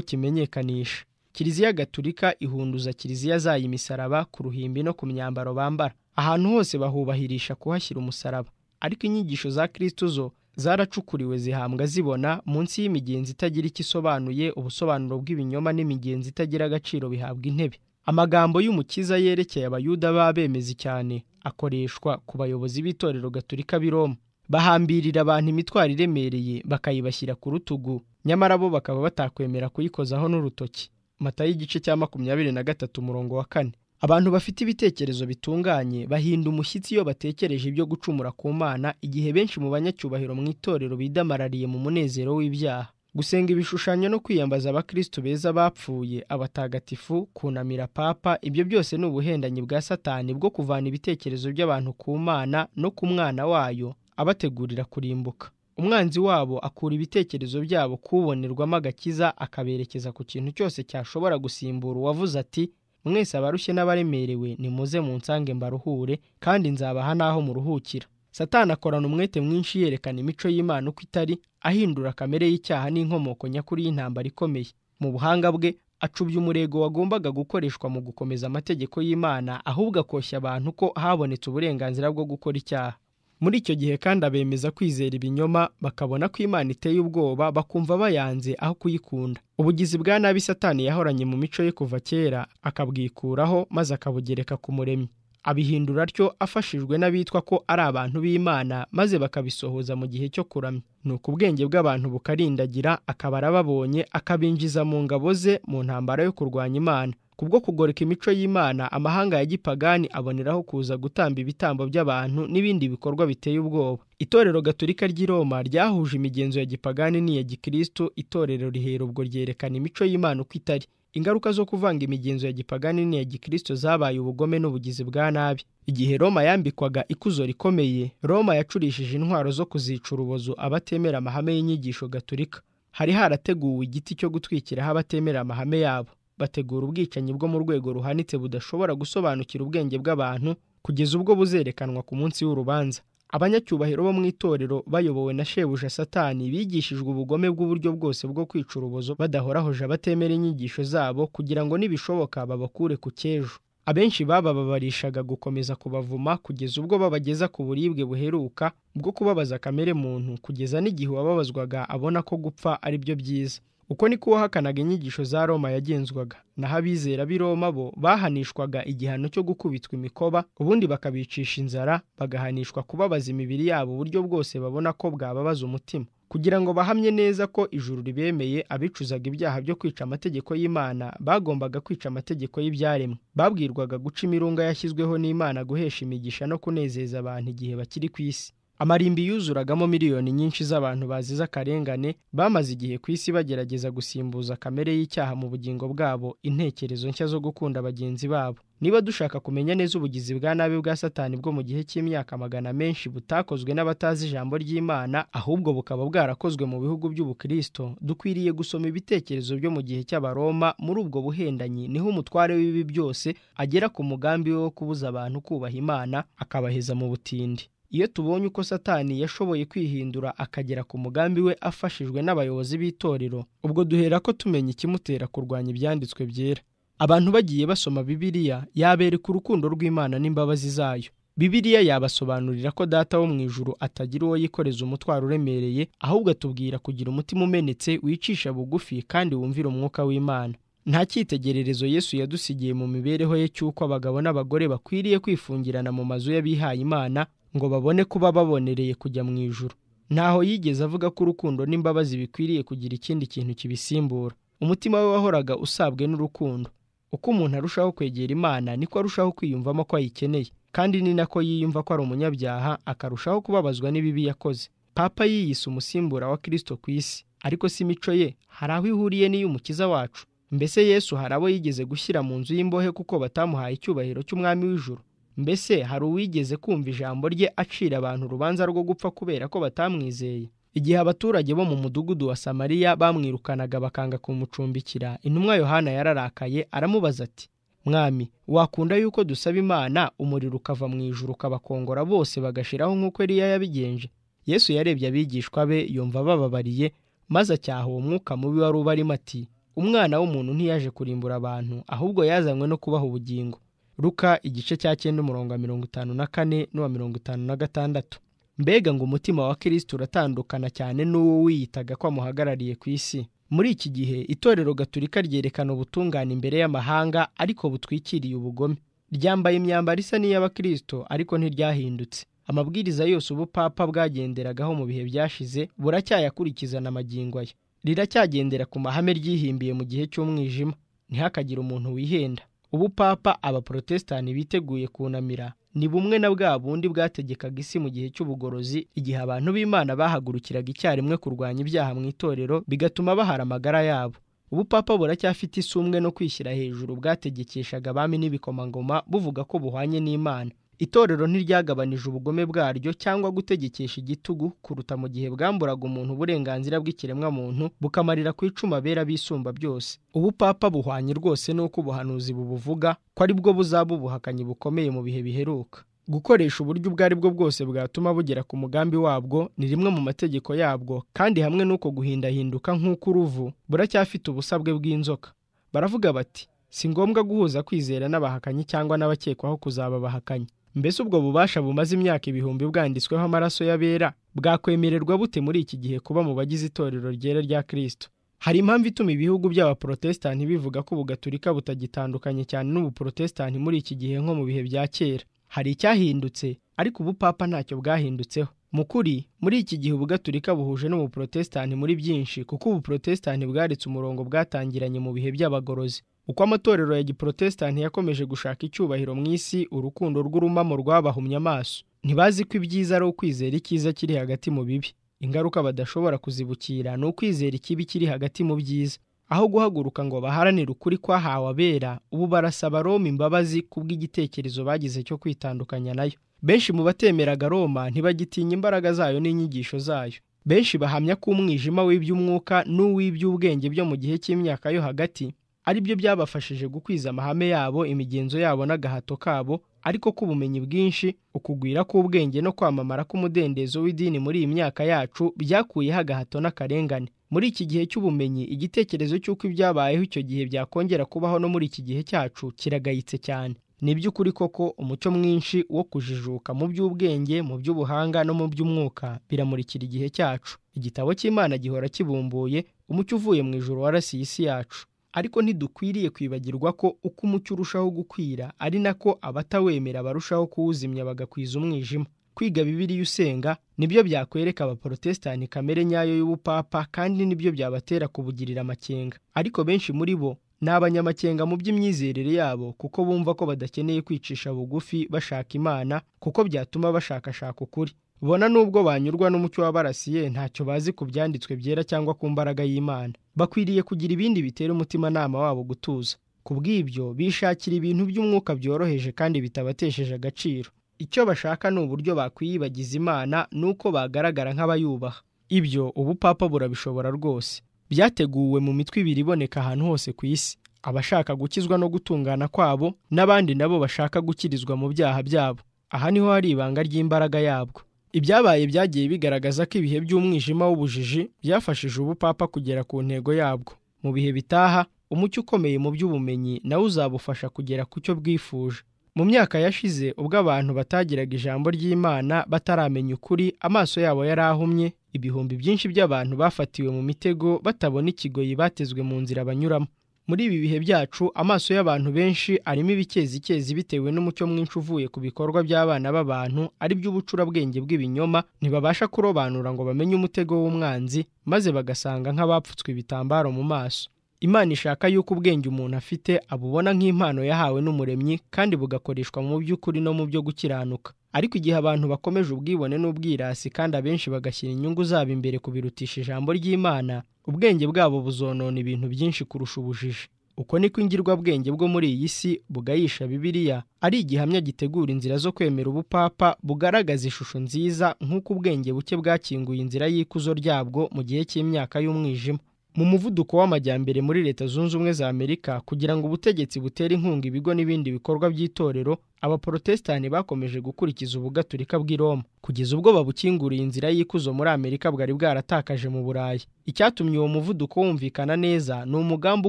kimenyekanisha kiliziya gaturika ihunduza kiliziya zayo imisaraba ku ruhimbi no ku myambaro bambara ahantu hose bahubahirisha kuhashyira umusaraba ariko inyigisho za kirisito zo zaracukuriwe zihambwa zibona munsi y'imigenzi itagira icyo isobanuye ubusobanuro bw'ibinyoma n'imigenzi itagira agaciro bihabwa intebe amagambo y'umukiza yerekeye abayuda b'abemezi cyane akoreshwa ku bayobozi b'itorero gaturika b'i Roma bahambirira abantu imitwaro iremereye bakayibashyira ku rutugu nyamara bo bakaba batakwemera kuyikozaho n'urutoki mata y'igice cya makumyabiri na gatatu umurongo wa kane abantu bafite ibitekerezo bitunganye bahinda umushyitsi iyo batekereje ibyo gucumura ku mana igihe benshi mu banyacyubahiro mu itorero bidamarariye mu munezero w'ibyaha gusenga ibishushanyo no kwiyambaza abakristo beza bapfuye abatagatifu kunamira papa ibyo byose ni ubuhendanyi bwa satani bwo kuvana ibitekerezo by'abantu ku mana no ku mwana wayo abategurira kurimbuka umwanzi wabo akura ibitekerezo byabo kubonerwamo agakiza akaberekeza ku kintu cyose cyashobora gusimbura uwavuze ati mwese abarushye n'abaremerewe nimuze mu nsange mbaruhure kandi nzabaha n'aho muruhukira satana akorana umwete mwinshi yerekana imico y'imana uko itari ahindura kamere y'icyaha n'inkomoko nyakuri y'intambara ikomeye mu buhanga bwe acubya umurego wagombaga gukoreshwa mu gukomeza amategeko y'imana ahubwo akoshya abantu ko habonetse uburenganzira bwo gukora icyaha muri icyo gihe kandi abemeza kwizera ibinyoma bakabona ko imana iteye ubwoba bakumva bayanze aho kuyikunda ubugizi bwa nabi satani yahoranye mu mico ye kuva kera akabwikuraho maze akabugereka ku muremyi abihindura atyo afashijwe n'abitwa ko ari abantu b'imana maze bakabisohoza mu gihe cyo kuramya ni uko ubwenge bw'abantu bukarindagira akaba arababonye akabinjiza mu ngabo ze mu ntambara yo kurwanya imana kubwo kugoreka imico y'imana amahanga ya gipagani aboneraho kuza gutamba ibitambo by'abantu n'ibindi bikorwa biteye ubwoba itorero gaturika ry'i roma ryahuje imigenzo ya gipagani n'iya gikristo itorero rihera ubwo ryerekana imico y'imana uko itari ingaruka zo kuvanga imigenzo ya gipagani n'iya gikristo zabaye ubugome n'ubugizi bwa nabi igihe roma yambikwaga ikuzo rikomeye roma yacurishije intwaro zo kuzica urubozo abatemera amahame y'inyigisho gaturika hari harateguwe igiti cyo gutwikiraho abatemera amahame yabo bategura ubwicanyi bwo mu rwego ruhanitse budashobora gusobanukira ubwenge bw'abantu kugeza ubwo buzerekanwa ku munsi w'urubanza abanyacyubahiro bo mu itorero bayobowe na shebuja satani bigishijwe ubugome bw'uburyo bwose bwo kwica urubozo badahorahuje abatemera inyigisho zabo kugira ngo nibishoboka babakure ku cyejo abenshi babababarishaga gukomeza kubavuma kugeza ubwo babageza ku buribwe buheruka bwo kubabaza kamere muntu kugeza n'igihe uwababazwaga abona ko gupfa ari byo byiza uko niko uwahakanaga inyigisho za roma yagenzwaga naho abizera b'i roma bo bahanishwaga igihano cyo gukubitwa imikoba ubundi bakabicisha inzara bagahanishwa kubabaza imibiri yabo uburyo bwose babona ko bwababaza umutima kugira ngo bahamye neza ko ijuru ribemeye abicuzaga ibyaha byo kwica amategeko y'imana bagombaga kwica amategeko y'ibyaremwe babwirwaga guca imirunga yashyizweho n'imana guhesha imigisha no kunezeza abantu igihe bakiri ku isi amarimbi yuzuragamo miliyoni nyinshi z'abantu bazize akarengane bamaze igihe ku isi bagerageza gusimbuza kamere y'icyaha mu bugingo bwabo intekerezo nshya zo gukunda bagenzi babo niba dushaka kumenya neza ubugizi bwa nabi bwa satani bwo mu gihe cy'imyaka magana menshi butakozwe n'abatazi ijambo ry'imana ahubwo bukaba bwarakozwe mu bihugu by'ubukristo dukwiriye gusoma ibitekerezo byo mu gihe cy'abaroma muri ubwo buhendanyi niho umutware w'ibi byose agera ku mugambi we wo kubuza abantu kubaha imana akabaheza mu butindi iyo tubonye uko satani yashoboye kwihindura akagera ku mugambi we afashijwe n'abayobozi b'itorero ubwo duhera ko tumenya ikimutera kurwanya ibyanditswe byera abantu bagiye basoma bibiliya yabereka urukundo rw'imana n'imbabazi zayo bibiliya yabasobanurira ko data wo mu ijuru atagira uwo yikoreza umutwaro uremereye ahubwo atubwira kugira umutima umenetse wicisha bugufi kandi wumvira umwuka w'imana nta cyitegererezo yesu yadusigiye mu mibereho ye cy'uko abagabo n'abagore bakwiriye kwifungirana mu mazu y'abihaye imana ngo babone kuba babonereye kujya mu ijuru ntaho yigeze avuga ko urukundo n'imbabazi bikwiriye kugira ikindi kintu kibisimbura umutima we wahoraga usabwe n'urukundo uko umuntu arushaho kwegera imana niko arushaho kwiyumvamo ko ayikeneye kandi ni nako yiyumva ko ari umunyabyaha akarushaho kubabazwa n'ibibi yakoze papa yiyise umusimbura wa kirisito ku isi ariko si imico ye hari aho ihuriye n'iy'umukiza wacu mbese yesu hari abo yigeze gushyira mu nzu y'imbohe kuko batamuhaye icyubahiro cy'umwami w'ijuru mbese hari uwigeze kumva ijambo rye acira abantu urubanza rwo gupfa kubera ko batamwizeye igihe abaturage bo mu mudugudu wa samariya bamwirukanaga bakanga kumucumbikira intumwa yohana yararakaye aramubaza ati mwami wakunda yuko dusaba imana umuriro ukava mu ijuru ukabakongora bose bagashiraho nk'uko eriya yabigenje yesu yarebye abigishwa be yumva bababariye maze acyaha uwo mwuka mubi wari ubarimo ati umwana w'umuntu ntiyaje kurimbura abantu ahubwo yazanywe no kubaha ubugingo ruka igice cya cyenda umurongo wa mirongo itanu na kane n'uwa mirongo itanu na gatandatu mbega ngo umutima wa kirisiti uratandukana cyane n'uwo wiyitaga ko amuhagarariye ku isi muri iki gihe itorero gaturika ryerekana ubutungane imbere y'amahanga ariko butwikiriye ubugome ryambaye imyambaro isa n'iy'abakirisito ariko ntiryahindutse amabwiriza yose ubupapa bwagenderagaho mu bihe byashize buracyayakurikizana amagingo ye riracyagendera ku mahame ryihimbiye mu gihe cy'umwijima ntihakagire umuntu wihenda ubupapa abaporotesitanti biteguye kunamira ni bumwe na bwa bundi bwategekaga isi mu gihe cy'ubugorozi igihe abantu b'imana bahagurukiraga icyarimwe kurwanya ibyaha mu itorero bigatuma bahara amagara yabo ubupapa buracyafite isumbwe no kwishyira hejuru bwategekeshaga abami n'ibikomangoma buvuga ko buhwanye n'imana itorero ntiryagabanije ubugome bwaryo cyangwa gutegekesha igitugu kuruta mu gihe bwamburaga umuntu uburenganzira bw'ikiremwamuntu bukamarira ku icuma bera bisumba byose ubupapa buhwanye rwose n'uko ubuhanuzi bubuvuga ko ari bwo buzaba ubuhakanyi bukomeye mu bihe biheruka gukoresha uburyo ubwo ari bwo bwose bwatuma bugera ku mugambi wabwo ni rimwe mu mategeko yabwo kandi hamwe n'uko guhindahinduka nk'uko uruvu buracyafite ubusabwe bw'inzoka baravuga bati si ngombwa guhuza kwizera n'abahakanyi cyangwa n'abakekwaho kuzaba abahakanyi mbese ubwo bubasha bumaze imyaka ibihumbi bwanditsweho amaraso y'abera bwakwemererwa bute muri iki gihe kuba mu bagize itorero ryera rya kirisito hari impamvu ituma ibihugu by'abaporotesitanti bivuga ko ubugaturika butagitandukanye cyane n'ubuporotesitanti muri iki gihe nko mu bihe bya kera hari icyahindutse ariko ubupapa ntacyo bwahindutseho mu kuri muri iki gihe ubugaturika buhuje n'ubuporotesitanti muri byinshi kuko ubuporotesitanti bwaritse umurongo bwatangiranye mu bihe by'abagorozi uko amatorero ya giporotesitanti yakomeje gushaka icyubahiro mu isi urukundo rw'urumamo rwabahumye amaso ntibazi ko ibyiza ari ukwizera icyiza kiri hagati mu bibi ingaruka badashobora kuzibukira ni ukwizera ikibi kiri hagati mu byiza aho guhaguruka ngo baharanire ukuri kwahawe abera ubu barasaba roma imbabazi kubw'igitekerezo bagize cyo kwitandukanya nayo benshi mu batemeraga roma ntibagitinya imbaraga zayo n'inyigisho zayo benshi bahamya ko umwijima w'iby'umwuka n'uw'iby'ubwenge byo mu gihe cy'imyaka yo hagati ari byo byabafashije gukwiza amahame yabo imigenzo yabo n'agahato kabo ariko k'ubumenyi bwinshi ukugwira k'ubwenge no kwamamara k'umudendezo w'idini muri iyi myaka yacu byakuyeho agahato n'akarengane muri iki gihe cy'ubumenyi igitekerezo cy'uko ibyabayeho icyo gihe byakongera kubaho no muri iki gihe cyacu kiragayitse cyane ni iby'ukuri koko umuco mwinshi wo kujijuka mu by'ubwenge mu by'ubuhanga no mu by'umwuka biramurikira igihe cyacu igitabo cy'imana gihora kibumbuye umucyo uvuye mu ijoro warasiye isi yacu ariko ntidukwiriye kwibagirwa ko uko umucyo urushaho gukwira ari nako abatawemera barushaho kuwuzimya bagakwiza umwijima kwiga bibiriya usenga nibyo byakwereka abaporotesitanti kamere nyayo y'ubupapa kandi nibyo byabatera kubugirira amakenga ariko benshi muri bo ni abanyamakenga mu by'imyizerere yabo kuko bumva ko badakeneye kwicisha bugufi bashaka imana kuko byatuma bashakashaka ukuri bona nubwo banyurwa n'umucyo w'abarasiye ntacyo bazi ku byanditswe byera cyangwa ku mbaraga y'imana bakwiriye kugira ibindi bitera umutimanama wabo gutuza ku bw'ibyo bishakira ibintu by'umwuka byoroheje kandi bitabatesheje agaciro icyo bashaka ni uburyo bakwiyibagiza imana n'uko bagaragara nk'abayubaha ibyo ubupapa burabishobora rwose byateguwe mu mitwe ibiri iboneka ahantu hose ku isi abashaka gukizwa no gutungana kwabo n'abandi nabo bashaka gukirizwa mu byaha byabo aha niho hari ibanga ry'imbaraga yabwo ibyabaye byagiye bigaragaza ko ibihe by'umwijima w'ubujiji byafashije ubupapa kugera ku ntego yabwo mu bihe bitaha umucyo ukomeye mu by'ubumenyi nawe uzabufasha kugera ku cyo bwifuje mu myaka yashize ubwo abantu batagiraga ijambo ry'imana bataramenya ukuri amaso yabo yari ahumye ibihumbi byinshi by'abantu bafatiwe mu mitego batabona ikigoyi batezwe mu nzira banyuramo muri ibi bihe byacu amaso y'abantu benshi arimo ibikezikezi bitewe n'umucyo mwinshi uvuye ku bikorwa by'abana b'abantu ari by'ubucurabwenge bw'ibinyoma ntibabasha kurobanura ngo bamenye umutego w'umwanzi maze bagasanga nk'abapfutswe ibitambaro mu maso imana ishaka y'uko ubwenge umuntu afite abubona nk'impano yahawe n'umuremyi kandi bugakoreshwa mu by'ukuri no mu byo gukiranuka ariko igihe abantu bakomeje ubwibone n'ubwirasi kandi abenshi bagashyira inyungu zabo imbere kubirutisha ijambo ry'imana ubwenge bwabo buzonona ibintu byinshi kurusha ubujiji uko niko ingirwabwenge bwo muri iyi si bugayisha bibiliya ari igihamya gitegura inzira zo kwemera ubupapa bugaragaza ishusho nziza nk'uko ubwenge buke bwakinguye inzira y'ikuzo ryabwo mu gihe cy'imyaka y'umwijima mu muvuduko w'amajyambere muri leta zunze ubumwe za amerika kugira ngo ubutegetsi butere inkunga ibigo n'ibindi bikorwa by'itorero abaporotesitanti bakomeje gukurikiza ubugaturika bw'i roma kugeza ubwo babukinguriye inzira y'ikuzo muri amerika bwari bwaratakaje mu burayi icyatumye uwo muvuduko wumvikana neza ni umugambi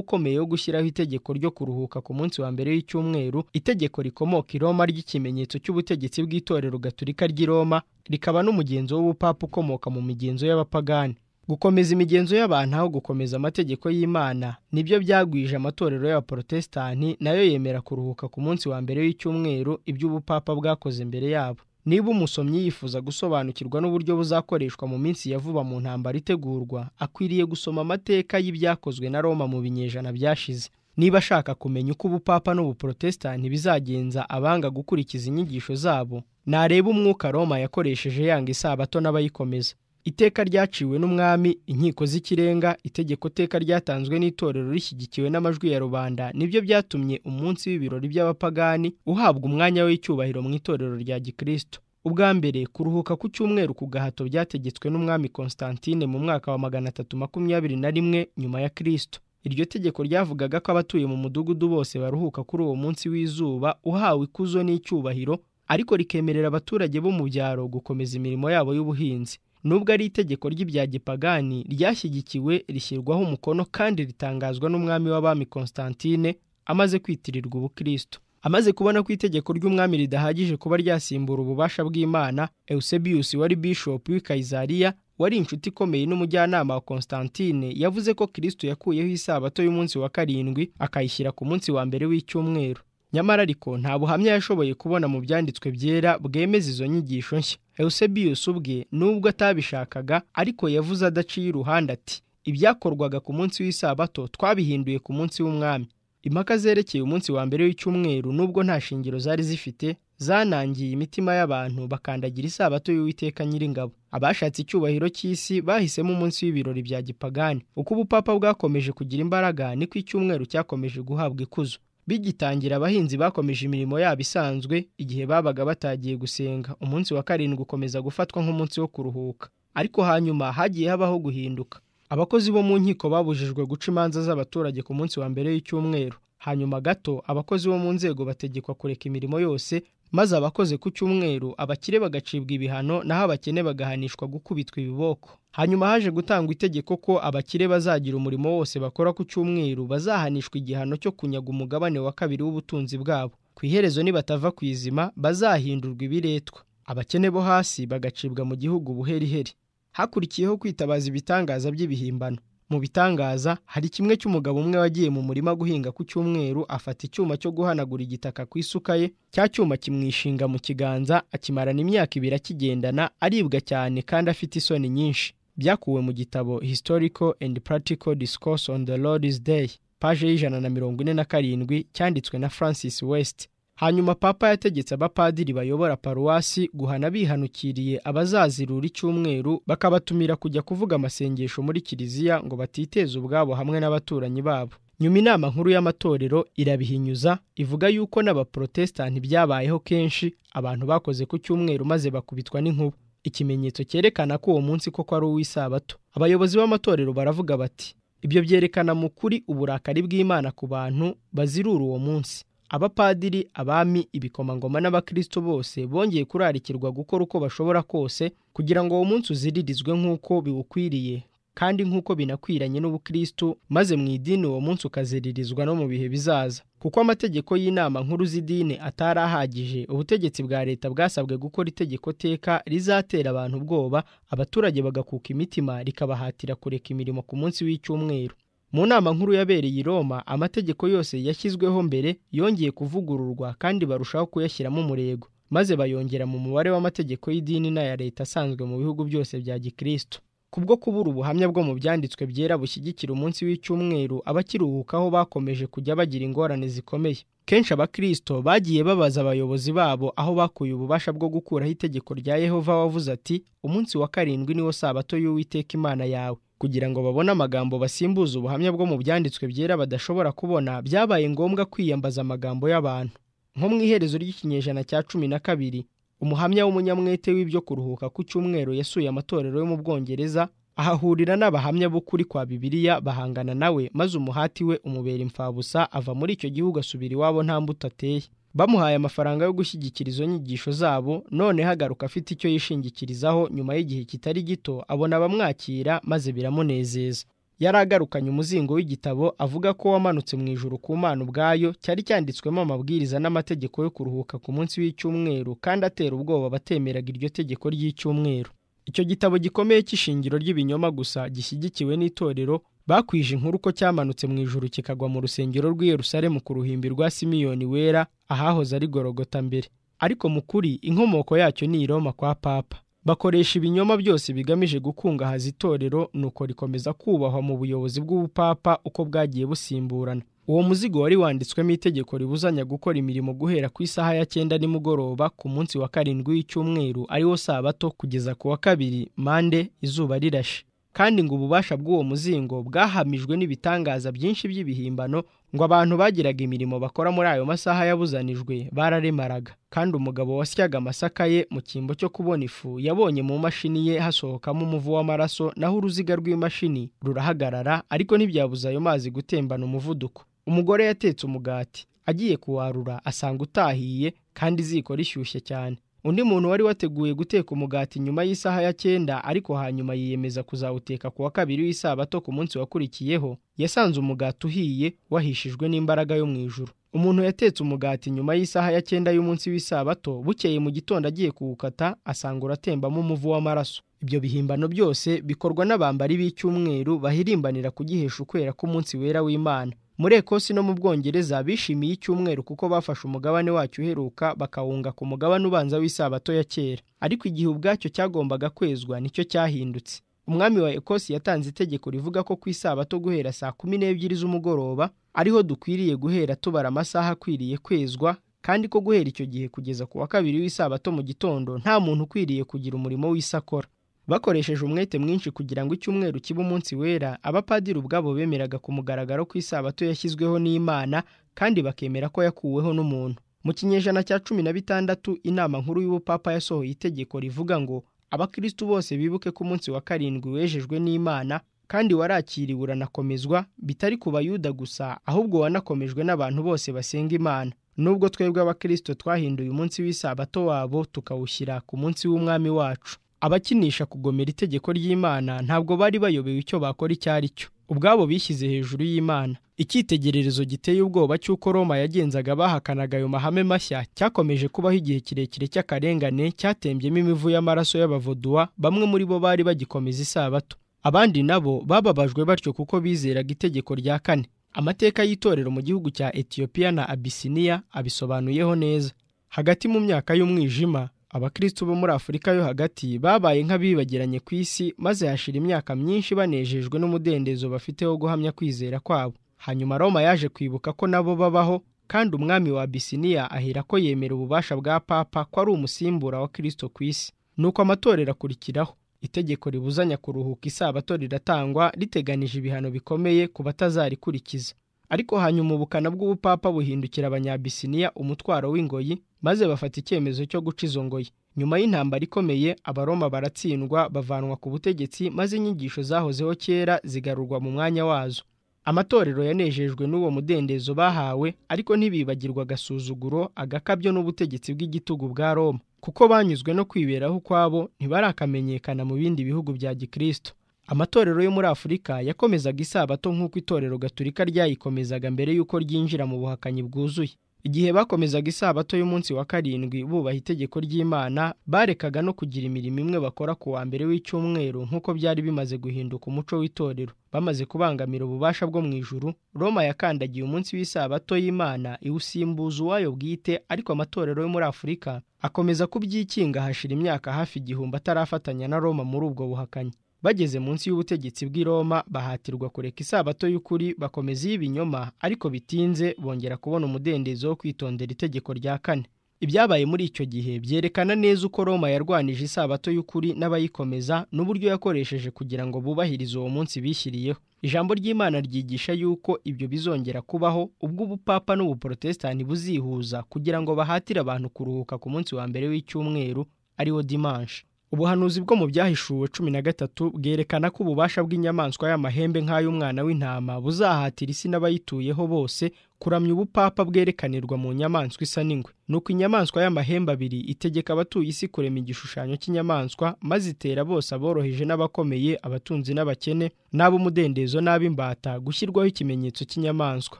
ukomeye wo gushyiraho itegeko ryo kuruhuka ku munsi wa mbere w'icyumweru itegeko rikomoka i roma ry'ikimenyetso cy'ubutegetsi bw'itorero gaturika ry'i roma rikaba n'umugenzo w'ubupapa ukomoka mu migenzo y'abapagani gukomeza imigenzo y'abantu aho gukomeza amategeko y'imana nibyo byagwije amatorero y'abaporotesitanti nayo yemera kuruhuka ku munsi wa mbere w'icyumweru iby'ubupapa bwakoze imbere yabo niba umusomyi yifuza gusobanukirwa n'uburyo buzakoreshwa mu minsi ya vuba mu ntambara itegurwa akwiriye gusoma amateka y'ibyakozwe na roma mu binyejana byashize niba ashaka kumenya uko ubupapa n'ubuporotesitanti bizagenza abanga gukurikiza inyigisho zabo nareba umwuka roma yakoresheje yanga isabato n'abayikomeza iteka ryaciwe n'umwami inkiko z'ikirenga itegeko teka ryatanzwe n'itorero rishyigikiwe n'amajwi ya rubanda nibyo byatumye umunsi w'ibirori by'abapagani uhabwa umwanya w'icyubahiro mu itorero rya gikristo ubwa mbere kuruhuka ku cyumweru ku gahato byategetswe n'umwami constantine mu mwaka wa magana atatu makumyabiri na rimwe nyuma ya kristo iryo tegeko ryavugaga ko abatuye mu mudugudu bose baruhuka kuri uwo munsi w'izuba uhawe ikuzo n'icyubahiro ariko rikemerera abaturage bo mu byaro gukomeza imirimo yabo y'ubuhinzi nubwo ari itegeko ry'ibya gipagani ryashyigikiwe rishyirwaho umukono kandi ritangazwa n'umwami w'abami Constantine amaze kwitirirwa ubukristo amaze kubona ko itegeko ry'umwami ridahagije kuba ryasimbura ububasha bw'imana eusebius wari bishopu w'i kayizariya wari inshuti ikomeye n'umujyanama wa Constantine yavuze ko kristo yakuyeho isabato y'umunsi wa karindwi akayishyira ku munsi wa mbere w'icyumweru nyamara ariko nta buhamya yashoboye kubona mu byanditswe byera bwemeza izo nyigisho nshya eusebius ubwe nubwo atabishakaga ariko yavuze adaciye iruhande ati ibyakorwaga ku munsi w'isabato twabihinduye ku munsi w'umwami impaka zerekeye umunsi wa mbere w'icyumweru nubwo nta shingiro zari zifite zanangiye imitima y'abantu bakandagira isabato y'uwiteka nyiringabo abashatse icyubahiro cy'isi bahisemo umunsi w'ibirori bya gipagani uko ubupapa bwakomeje kugira imbaraga niko icyumweru cyakomeje guhabwa ikuzo bigitangira abahinzi bakomeje imirimo yabo isanzwe igihe babaga batagiye gusenga umunsi wa karindwi ukomeza gufatwa nk'umunsi wo kuruhuka ariko hanyuma hagiye habaho guhinduka abakozi bo mu nkiko babujijwe guca imanza z'abaturage ku munsi wa mbere w'icyumweru hanyuma gato abakozi bo mu nzego bategekwa kureka imirimo yose maze abakoze ku cyumweru abakire bagacibwa ibihano naho abakene bagahanishwa gukubitwa ibiboko hanyuma haje gutangwa itegeko ko abakire bazagira umurimo wose bakora ku cyumweru bazahanishwa igihano cyo kunyaga umugabane wa kabiri w'ubutunzi bwabo ku iherezo nibatava ku izima bazahindurwa ibiretwa abakene bo hasi bagacibwa mu gihugu buheriheri hakurikiyeho kwitabaza ibitangaza by'ibihimbano mu bitangaza hari kimwe cy'umugabo umwe wagiye mu murima guhinga ku cyumweru afata icyuma cyo guhanagura igitaka ku isuka ye cya cyuma kimwishinga mu kiganza akimarana imyaka ibiri akigendana aribwa cyane kandi afite isoni nyinshi byakuwe mu gitabo historical and practical discourse on the lord's day paje y'ijana na mirongo ine na karindwi cyanditswe na francis west hanyuma papa yategetse abapadiri bayobora paruwasi guhana bihanukiriye abazazirura icyumweru bakabatumira kujya kuvuga amasengesho muri kiliziya ngo batiteze ubwabo hamwe n'abaturanyi babo nyuma inama nkuru y'amatorero irabihinyuza ivuga yuko n'abaporotesitanti byabayeho kenshi abantu bakoze ku cyumweru maze bakubitwa n'inkuba ikimenyetso cyerekana ko uwo munsi koko ari uw'isabato abayobozi b'amatorero baravuga bati ibyo byerekana mu kuri uburakari bw'imana ku bantu bazirura uwo munsi abapadiri abami ibikomangoma n'abakristo bose bongeye kurarikirwa gukora uko bashobora kose kugira ngo uwo munsi uziririzwe nk'uko biwukwiriye kandi nk'uko binakwiranye n'ubukristo maze mu idini uwo munsi ukaziririzwa no mu bihe bizaza kuko amategeko y'inama nkuru z'idini atari ahagije ubutegetsi bwa leta bwasabwe gukora itegeko teka rizatera abantu ubwoba abaturage bagakuka imitima rikabahatira kureka imirimo ku munsi w'icyumweru mu nama nkuru yabereye i Roma amategeko yose yashyizweho mbere yongeye kuvugururwa kandi barushaho kuyashyiramo umurego maze bayongera mu mubare w'amategeko y'idini n'aya leta asanzwe mu bihugu byose bya gikristo kubwo kubura ubuhamya bwo mu byanditswe byera bushyigikira umunsi w'icyumweru abakiruhukaho bakomeje kujya bagira ingorane zikomeye kenshi abakristo bagiye babaza abayobozi babo aho bakuye ububasha bwo gukuraho itegeko rya yehova wavuze ati umunsi wa karindwi niwo sabato y'uwiteka imana yawe kugira ngo babone amagambo basimbuza ubuhamya bwo mu byanditswe byera badashobora kubona byabaye ngombwa kwiyambaza amagambo y'abantu nko mu iherezo ry'ikinyejana cya cumi na kabiri umuhamya w'umunyamwete w'ibyo kuruhuka ku cyumweru yasuye amatorero yo mu bwongereza ahahurira n'abahamya b'ukuri kwa bibiliya bahangana nawe maze umuhati we umubera imfabusa ava muri icyo gihugu asubira iwabo nta mbuto ateye bamuhaye amafaranga yo gushyigikira izo nyigisho zabo none hagaruka afite icyo yishingikirizaho nyuma y'igihe kitari gito abona abamwakira maze biramunezeza yari agarukanye umuzingo w'igitabo avuga ko wamanutse mu ijuru ku mana ubwayo cyari cyanditswemo amabwiriza n'amategeko yo kuruhuka ku munsi w'icyumweru kandi atera ubwoba abatemeraga iryo tegeko ry'icyumweru icyo gitabo gikomeye cy'ishingiro ry'ibinyoma gusa gishyigikiwe n'itorero bakwije inkuru ko cyamanutse mu ijuru kikagwa mu rusengero rw'i Yerusalemu ku ruhimbi rwa simiyoni wera ahahoze ari gorogota mbere ariko mu kuri inkomoko yacyo ni i Roma kwa papa bakoresha ibinyoma byose bigamije gukungahaza itorero nuko rikomeza kubahwa mu buyobozi bw'ubupapa uko bwagiye busimburana uwo muzigo wari wanditswemo itegeko ribuzanya gukora imirimo guhera ku isaha ya cyenda nimugoroba ku munsi wa karindwi w'icyumweru ariwo sabato kugeza ku wa kabiri mande izuba rirashe kandi ngo ububasha bw'uwo muzingo bwahamijwe n'ibitangaza byinshi by'ibihimbano ngo abantu bagiraga imirimo bakora muri ayo masaha yabuzanijwe bararemaraga kandi umugabo wasyaga amasaka ye mu cyimbo cyo kubona ifu yabonye mu mashini ye hasohokamo umuvu w'amaraso naho uruziga rw'imashini rurahagarara ariko ntibyabuza ayo mazi gutembana umuvuduko umugore yatetse umugati agiye kuwarura asanga utahiye kandi iziko rishyushye cyane undi muntu wari wateguye guteka umugati nyuma y'isaha ya cyenda ariko hanyuma yiyemeza kuzawuteka ku wa kabiri w'isabato ku munsi wakurikiyeho yasanze umugati uhiye wahishijwe n'imbaraga yo mu ijuru umuntu yatetse umugati nyuma y'isaha ya cyenda y'umunsi w'isabato bukeye mu gitondo agiye kuwukata asanga uratembamo umuvu w'amaraso ibyo bihimbano byose bikorwa n'abambari b'icyumweru bahirimbanira kugihesha ukwera k'umunsi wera w'imana muri ekosi no mu bwongereza bishimiye icyumweru kuko bafashe umugabane wacyo uheruka bakawunga ku mugabane ubanza w'isabato ya kera ariko igihe ubwacyo cyagombaga kwezwa nicyo cyahindutse umwami wa ekosi yatanze itegeko rivuga ko ku isabato guhera saa kumi n'ebyiri z'umugoroba ariho dukwiriye guhera tubara amasaha akwiriye kwezwa kandi ko guhera icyo gihe kugeza ku wa kabiri w'isabato mu gitondo nta muntu ukwiriye kugira umurimo w'isakora bakoresheje umwete mwinshi kugira ngo icyumweru kibe umunsi wera abapadiri ubwabo bemeraga ku mugaragaro ko isabato yashyizweho n'imana kandi bakemera ko yakuweho n'umuntu mu kinyejana cya cumi na bitandatu inama nkuru y'ubupapa yasohoye itegeko rivuga ngo abakristu bose bibuke ko umunsi wa karindwi wejejwe n'imana kandi warakiriwe uranakomezwa bitari ku bayuda gusa ahubwo wanakomejwe n'abantu bose basenga imana nubwo twebwe abakristo twahinduye umunsi w'isabato wabo tukawushyira ku munsi w'umwami wacu abakinisha kugomera itegeko ry'imana ntabwo bari bayobewe icyo bakora icyo ari cyo ubwabo bishyize hejuru y'imana icyitegererezo giteye ubwoba cy'uko roma yagenzaga bahakanaga ayo mahame mashya cyakomeje kubaho igihe kirekire cy'akarengane cyatembyemo imivu y'amaraso y'abavuduwa bamwe muri bo bari bagikomeza isabato abandi nabo bababajwe batyo kuko bizeraga itegeko rya kane amateka y'itorero mu gihugu cya etiyopiya na abisiniya abisobanuyeho neza hagati mu myaka y'umwijima abakristo bo muri afurika yo hagati babaye nk'abibagiranye ku isi maze hashira imyaka myinshi banejejwe n'umudendezo bafite wo guhamya kwizera kwabo hanyuma roma yaje kwibuka ko nabo babaho kandi umwami wa abisiniya ahera ko yemera ububasha bwa papa ko ari umusimbura wa kristo ku isi nuko amatorero akurikiraho itegeko ribuzanya kuruhuka isabato riratangwa riteganije ibihano bikomeye ku batazarikurikiza ariko hanyuma ubukana bw'ubupapa buhindukira abanyabisiniya umutwaro w'ingoyi maze bafata icyemezo cyo guca izo ngoyi nyuma y'intambara ikomeye abaroma baratsindwa bavanwa ku butegetsi maze inyigisho zahozeho kera zigarurwa mu mwanya wazo amatorero yanejejwe n'uwo mudendezo bahawe ariko ntibibagirwa agasuzuguro agakabyo n'ubutegetsi bw'igitugu bwa roma kuko banyuzwe no kwiberaho ukwabo ntibarakamenyekana mu bindi bihugu bya gikristo amatorero yo muri afurika yakomezaga isabato nk'uko itorero gaturika ryayikomezaga mbere y'uko ryinjira mu buhakanyi bwuzuye igihe bakomezaga isabato y'umunsi wa karindwi bubaha itegeko ry'imana barekaga no kugira imirimo imwe bakora ku wa mbere w'icyumweru nk'uko byari bimaze guhinduka umuco w'itorero bamaze kubangamira ububasha bwo mu ijuru roma yakandagiye umunsi w'isabato y'imana iwusimbuza uwayo bwite ariko amatorero yo muri afurika akomeza kubyikinga hashira imyaka hafi igihumbi atarafatanya na roma muri ubwo buhakanyi bageze munsi y'ubutegetsi bw'i Roma bahatirwa kureka isabato y'ukuri bakomeza iy'ibinyoma ariko bitinze bongera kubona umudendezo wo kwitondera itegeko rya kane ibyabaye muri icyo gihe byerekana neza uko Roma yarwanije isabato y'ukuri n'abayikomeza n'uburyo yakoresheje kugira ngo bubahirize uwo munsi bishyiriyeho ijambo ry'imana ryigisha yuko ibyo bizongera kubaho ubwo ubupapa n'ubuporotesitanti buzihuza kugira ngo bahatire abantu kuruhuka ku munsi wa mbere w'icyumweru ariwo dimanshi ubuhanuzi bwo mu byahishuwe cumi na gatatu bwerekana ko ububasha bw'inyamaswa y'amahembe nk'ay'umwana w'intama buzahatira isi n'abayituyeho bose kuramya ubupapa bwerekanirwa mu nyamaswa isa n'ingwe nuko inyamaswa y'amahembe abiri itegeka abatuye isi kurema igishushanyo cy'inyamaswa maze itera bose aboroheje n'abakomeye abatunzi n'abakene n'ab'umudendezo n'ab'imbata gushyirwaho ikimenyetso cy'inyamaswa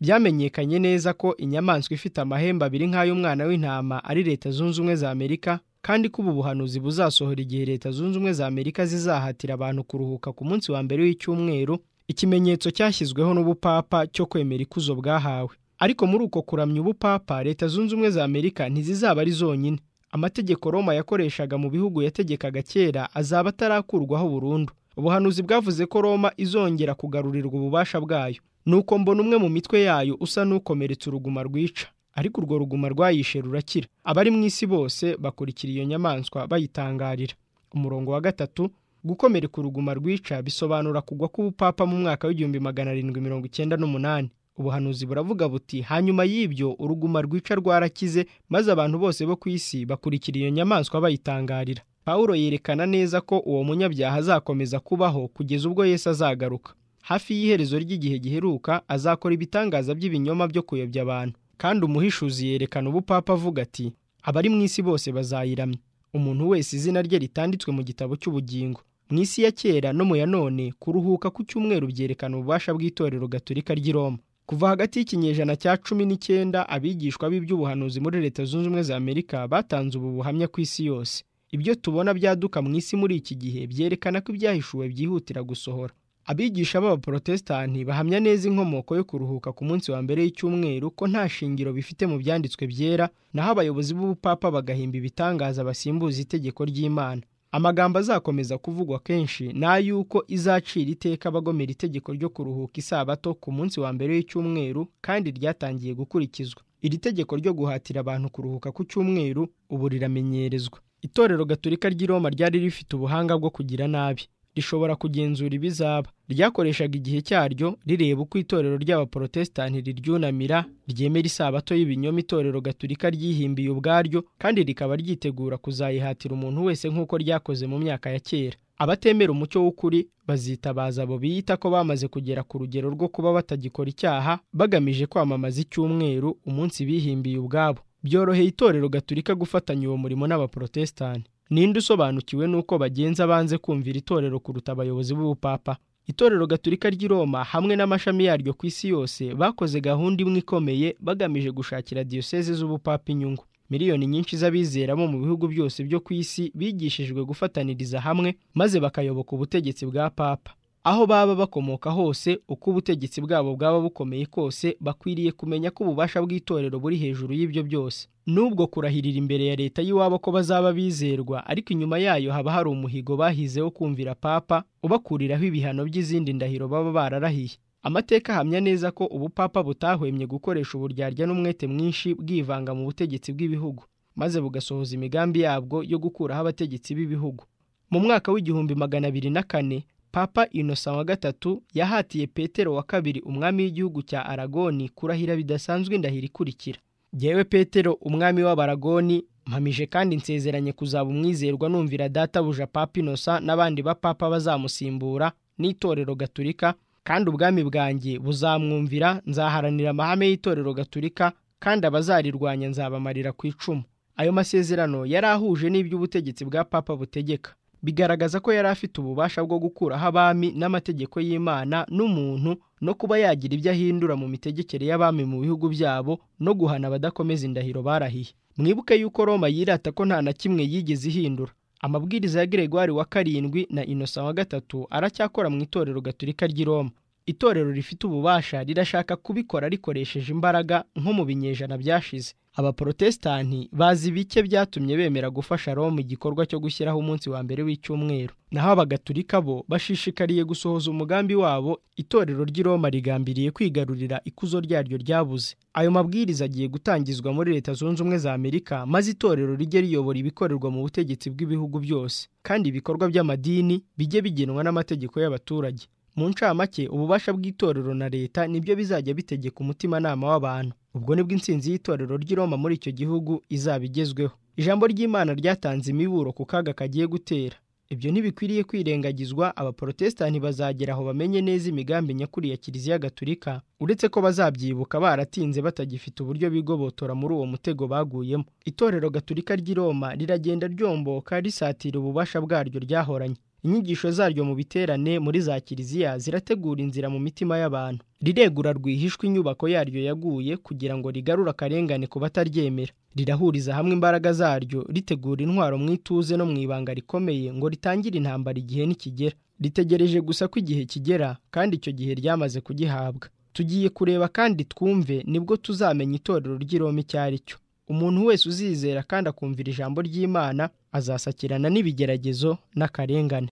byamenyekanye neza ko inyamaswa ifite amahembe abiri nk'ay'umwana w'intama ari leta zunze ubumwe za amerika kandi ko ubu buhanuzi buzasohora igihe leta zunze ubumwe za amerika zizahatira abantu kuruhuka ku munsi wa mbere w'icyumweru ikimenyetso cyashyizweho n'ubupapa cyo kwemera ikuzo bwahawe ariko muri uko kuramya ubupapa leta zunze ubumwe za amerika ntizizaba ari zonyine amategeko roma yakoreshaga mu bihugu yategekaga kera azaba atarakurwaho burundu ubuhanuzi bwavuze ko roma izongera kugarurirwa ububasha bwayo nuko mbona umwe mu mitwe yayo usa n'ukomeretse uruguma rwica ariko urwo ruguma rwayishe rurakira abari mu isi bose bakurikira iyo nyamaswa bayitangarira umurongo wa gatatu gukomereka uruguma rwica bisobanura kugwa k'ubupapa mu mwaka w'igihumbi magana arindwi mirongo icyenda n'umunani ubuhanuzi buravuga buti hanyuma y'ibyo uruguma rwica rwarakize maze abantu bose bo ku isi bakurikira iyo nyamaswa bayitangarira pawulo yerekana neza ko uwo munyabyaha azakomeza kubaho kugeza ubwo yesu azagaruka hafi y'iherezo ry'igihe giheruka azakora ibitangaza by'ibinyoma byo kuyobya abantu kandi umuhishuzi yerekana ubupapa avuga ati abari mu isi bose bazayiramya umuntu wese izina rye ritanditswe mu gitabo cy'ubugingo mu isi ya kera no mu ya none kuruhuka ku cyumweru byerekana ububasha bw'itorero gatolika ry'i roma kuva hagati y'ikinyejana cya cumi n'icyenda abigishwa b'iby'ubuhanuzi muri leta zunze ubumwe za amerika batanze ubu buhamya ku isi yose ibyo tubona byaduka mu isi muri iki gihe byerekana ko ibyahishuwe byihutira gusohora abigisha b'abaporotesitanti bahamya neza inkomoko yo kuruhuka ku munsi wa mbere y'icyumweru ko nta shingiro bifite mu byanditswe byera naho abayobozi b'ubupapa bagahimba ibitangaza basimbuza itegeko ry'imana amagambo azakomeza kuvugwa kenshi ni ay'uko izacira iteka abagomera itegeko ryo kuruhuka isabato ku munsi wa mbere y'icyumweru kandi ryatangiye gukurikizwa iri tegeko ryo guhatira abantu kuruhuka ku cyumweru ubu riramenyerezwa itorero gatolika ry'i roma ryari rifite ubuhanga bwo kugira nabi rishobora kugenzura ibizaba ryakoreshaga igihe cyaryo rireba uko itorero ry'abaporotesitanti riryunamira ryemera isabato y'ibinyoma itorero gatolika ryihimbiye ubwaryo kandi rikaba ryitegura kuzayihatira umuntu wese nk'uko ryakoze mu myaka ya kera abatemera umucyo w'ukuri bazitabaza abo biyita ko bamaze kugera ku rugero rwo kuba batagikora icyaha bagamije kwamamaza icyumweru umunsi bihimbiye ubwabo byoroheye itorero gatolika gufatanya uwo murimo n'abaporotesitanti ninde usobanukiwe n'uko bagenza banze kumvira itorero kuruta abayobozi b'ubupapa itorero gatolika ry'i roma hamwe n'amashami yaryo ku isi yose bakoze gahunda imwe ikomeye bagamije gushakira diyoseze z'ubupapa inyungu miliyoni nyinshi z'abizera bo mu bihugu byose byo ku isi bigishijwe gufataniriza hamwe maze bakayoboka ubutegetsi bwa papa aho baba bakomoka hose uko ubutegetsi bwabo bwaba bukomeye kose bakwiriye kumenya ko ububasha bw'itorero buri hejuru y'ibyo byose nubwo kurahirira imbere ya leta y'iwabo ko bazaba bizerwa ariko inyuma yayo haba hari umuhigo bahize wo kumvira papa ubakuriraho ibihano by'izindi ndahiro baba bararahiye amateka ahamya neza ko ubupapa butahwemye gukoresha uburyarya n'umwete mwinshi bwivanga mu butegetsi bw'ibihugu maze bugasohoza imigambi yabwo yo gukuraho abategetsi b'ibihugu mu mwaka w'igihumbi magana abiri na kane papa innocent wa gatatu yahatiye petero wa kabiri umwami w'igihugu cya aragoni kurahira bidasanzwe indahiro ikurikira jyewe petero umwami w'abaragoni mpamije kandi nsezeranye kuzaba umwizerwa numvira databuja papa innocent n'abandi bapapa bazamusimbura n'itorero gaturika kandi ubwami bwanjye buzamwumvira nzaharanira amahame y'itorero gaturika kandi abazarirwanya nzabamarira ku icumu ayo masezerano yari ahuje n'iby'ubutegetsi bwa papa butegeka bigaragaza ko yari afite ububasha bwo gukuraho abami n'amategeko y'imana n'umuntu no kuba yagira ibyo ahindura mu mitegekere y'abami mu bihugu byabo no guhana abadakomeza indahiro barahiye mwibuke yuko roma yirata ko nta na kimwe yigeze ihindura amabwiriza ya Gregoire wa karindwi na innocent wa gatatu aracyakora mu itorero gaturika ry'i roma itorero rifite ububasha rirashaka kubikora rikoresheje imbaraga nko mu binyejana byashize abaporotesitanti bazi bike byatumye bemera gufasha roma igikorwa cyo gushyiraho umunsi wa mbere w'icyumweru naho abagatulika bo bashishikariye gusohoza umugambi wabo itorero ry'i roma rigambiriye kwigarurira ikuzo ryaryo ryabuze ayo mabwiriza agiye gutangizwa muri leta zunze ubumwe za amerika maze itorero rijye riyobora ibikorerwa mu butegetsi bw'ibihugu byose kandi ibikorwa by'amadini bijye bigenwa n'amategeko y'abaturage mu ncamake ububasha bw'itorero na leta nibyo bizajya bitegeka umutimanama w'abantu ubwo nibwo insinzi y'itorero ry'i roma muri icyo gihugu izaba igezweho ijambo ry'imana ryatanze imiburo ku kaga kagiye gutera ibyo ntibikwiriye kwirengagizwa abaporotesitanti bazagera aho bamenye neza imigambi nyakuri ya kiliziya gaturika uretse ko bazabyibuka baratinze batagifite uburyo bigobotora muri uwo mutego baguyemo itorero gaturika ry'i roma riragenda ryomboka risatira ububasha bwaryo ryahoranye inyigisho zaryo mu biterane muri za kiliziya zirategura inzira mu mitima y'abantu riregura rwihishwa inyubako yaryo yaguye kugira ngo rigarure akarengane ku bataryemera rirahuriza hamwe imbaraga zaryo ritegura intwaro mu ituze no mu ibanga rikomeye ngo ritangire intambara igihe nikigera ritegereje gusa ko igihe kigera kandi icyo gihe ryamaze kugihabwa tugiye kureba kandi twumve nibwo tuzamenya itorero ry'iroma icyo ari cyo umuntu wese uzizera kandi akumvira ijambo ry'imana azasakirana n'ibigeragezo n'akarengane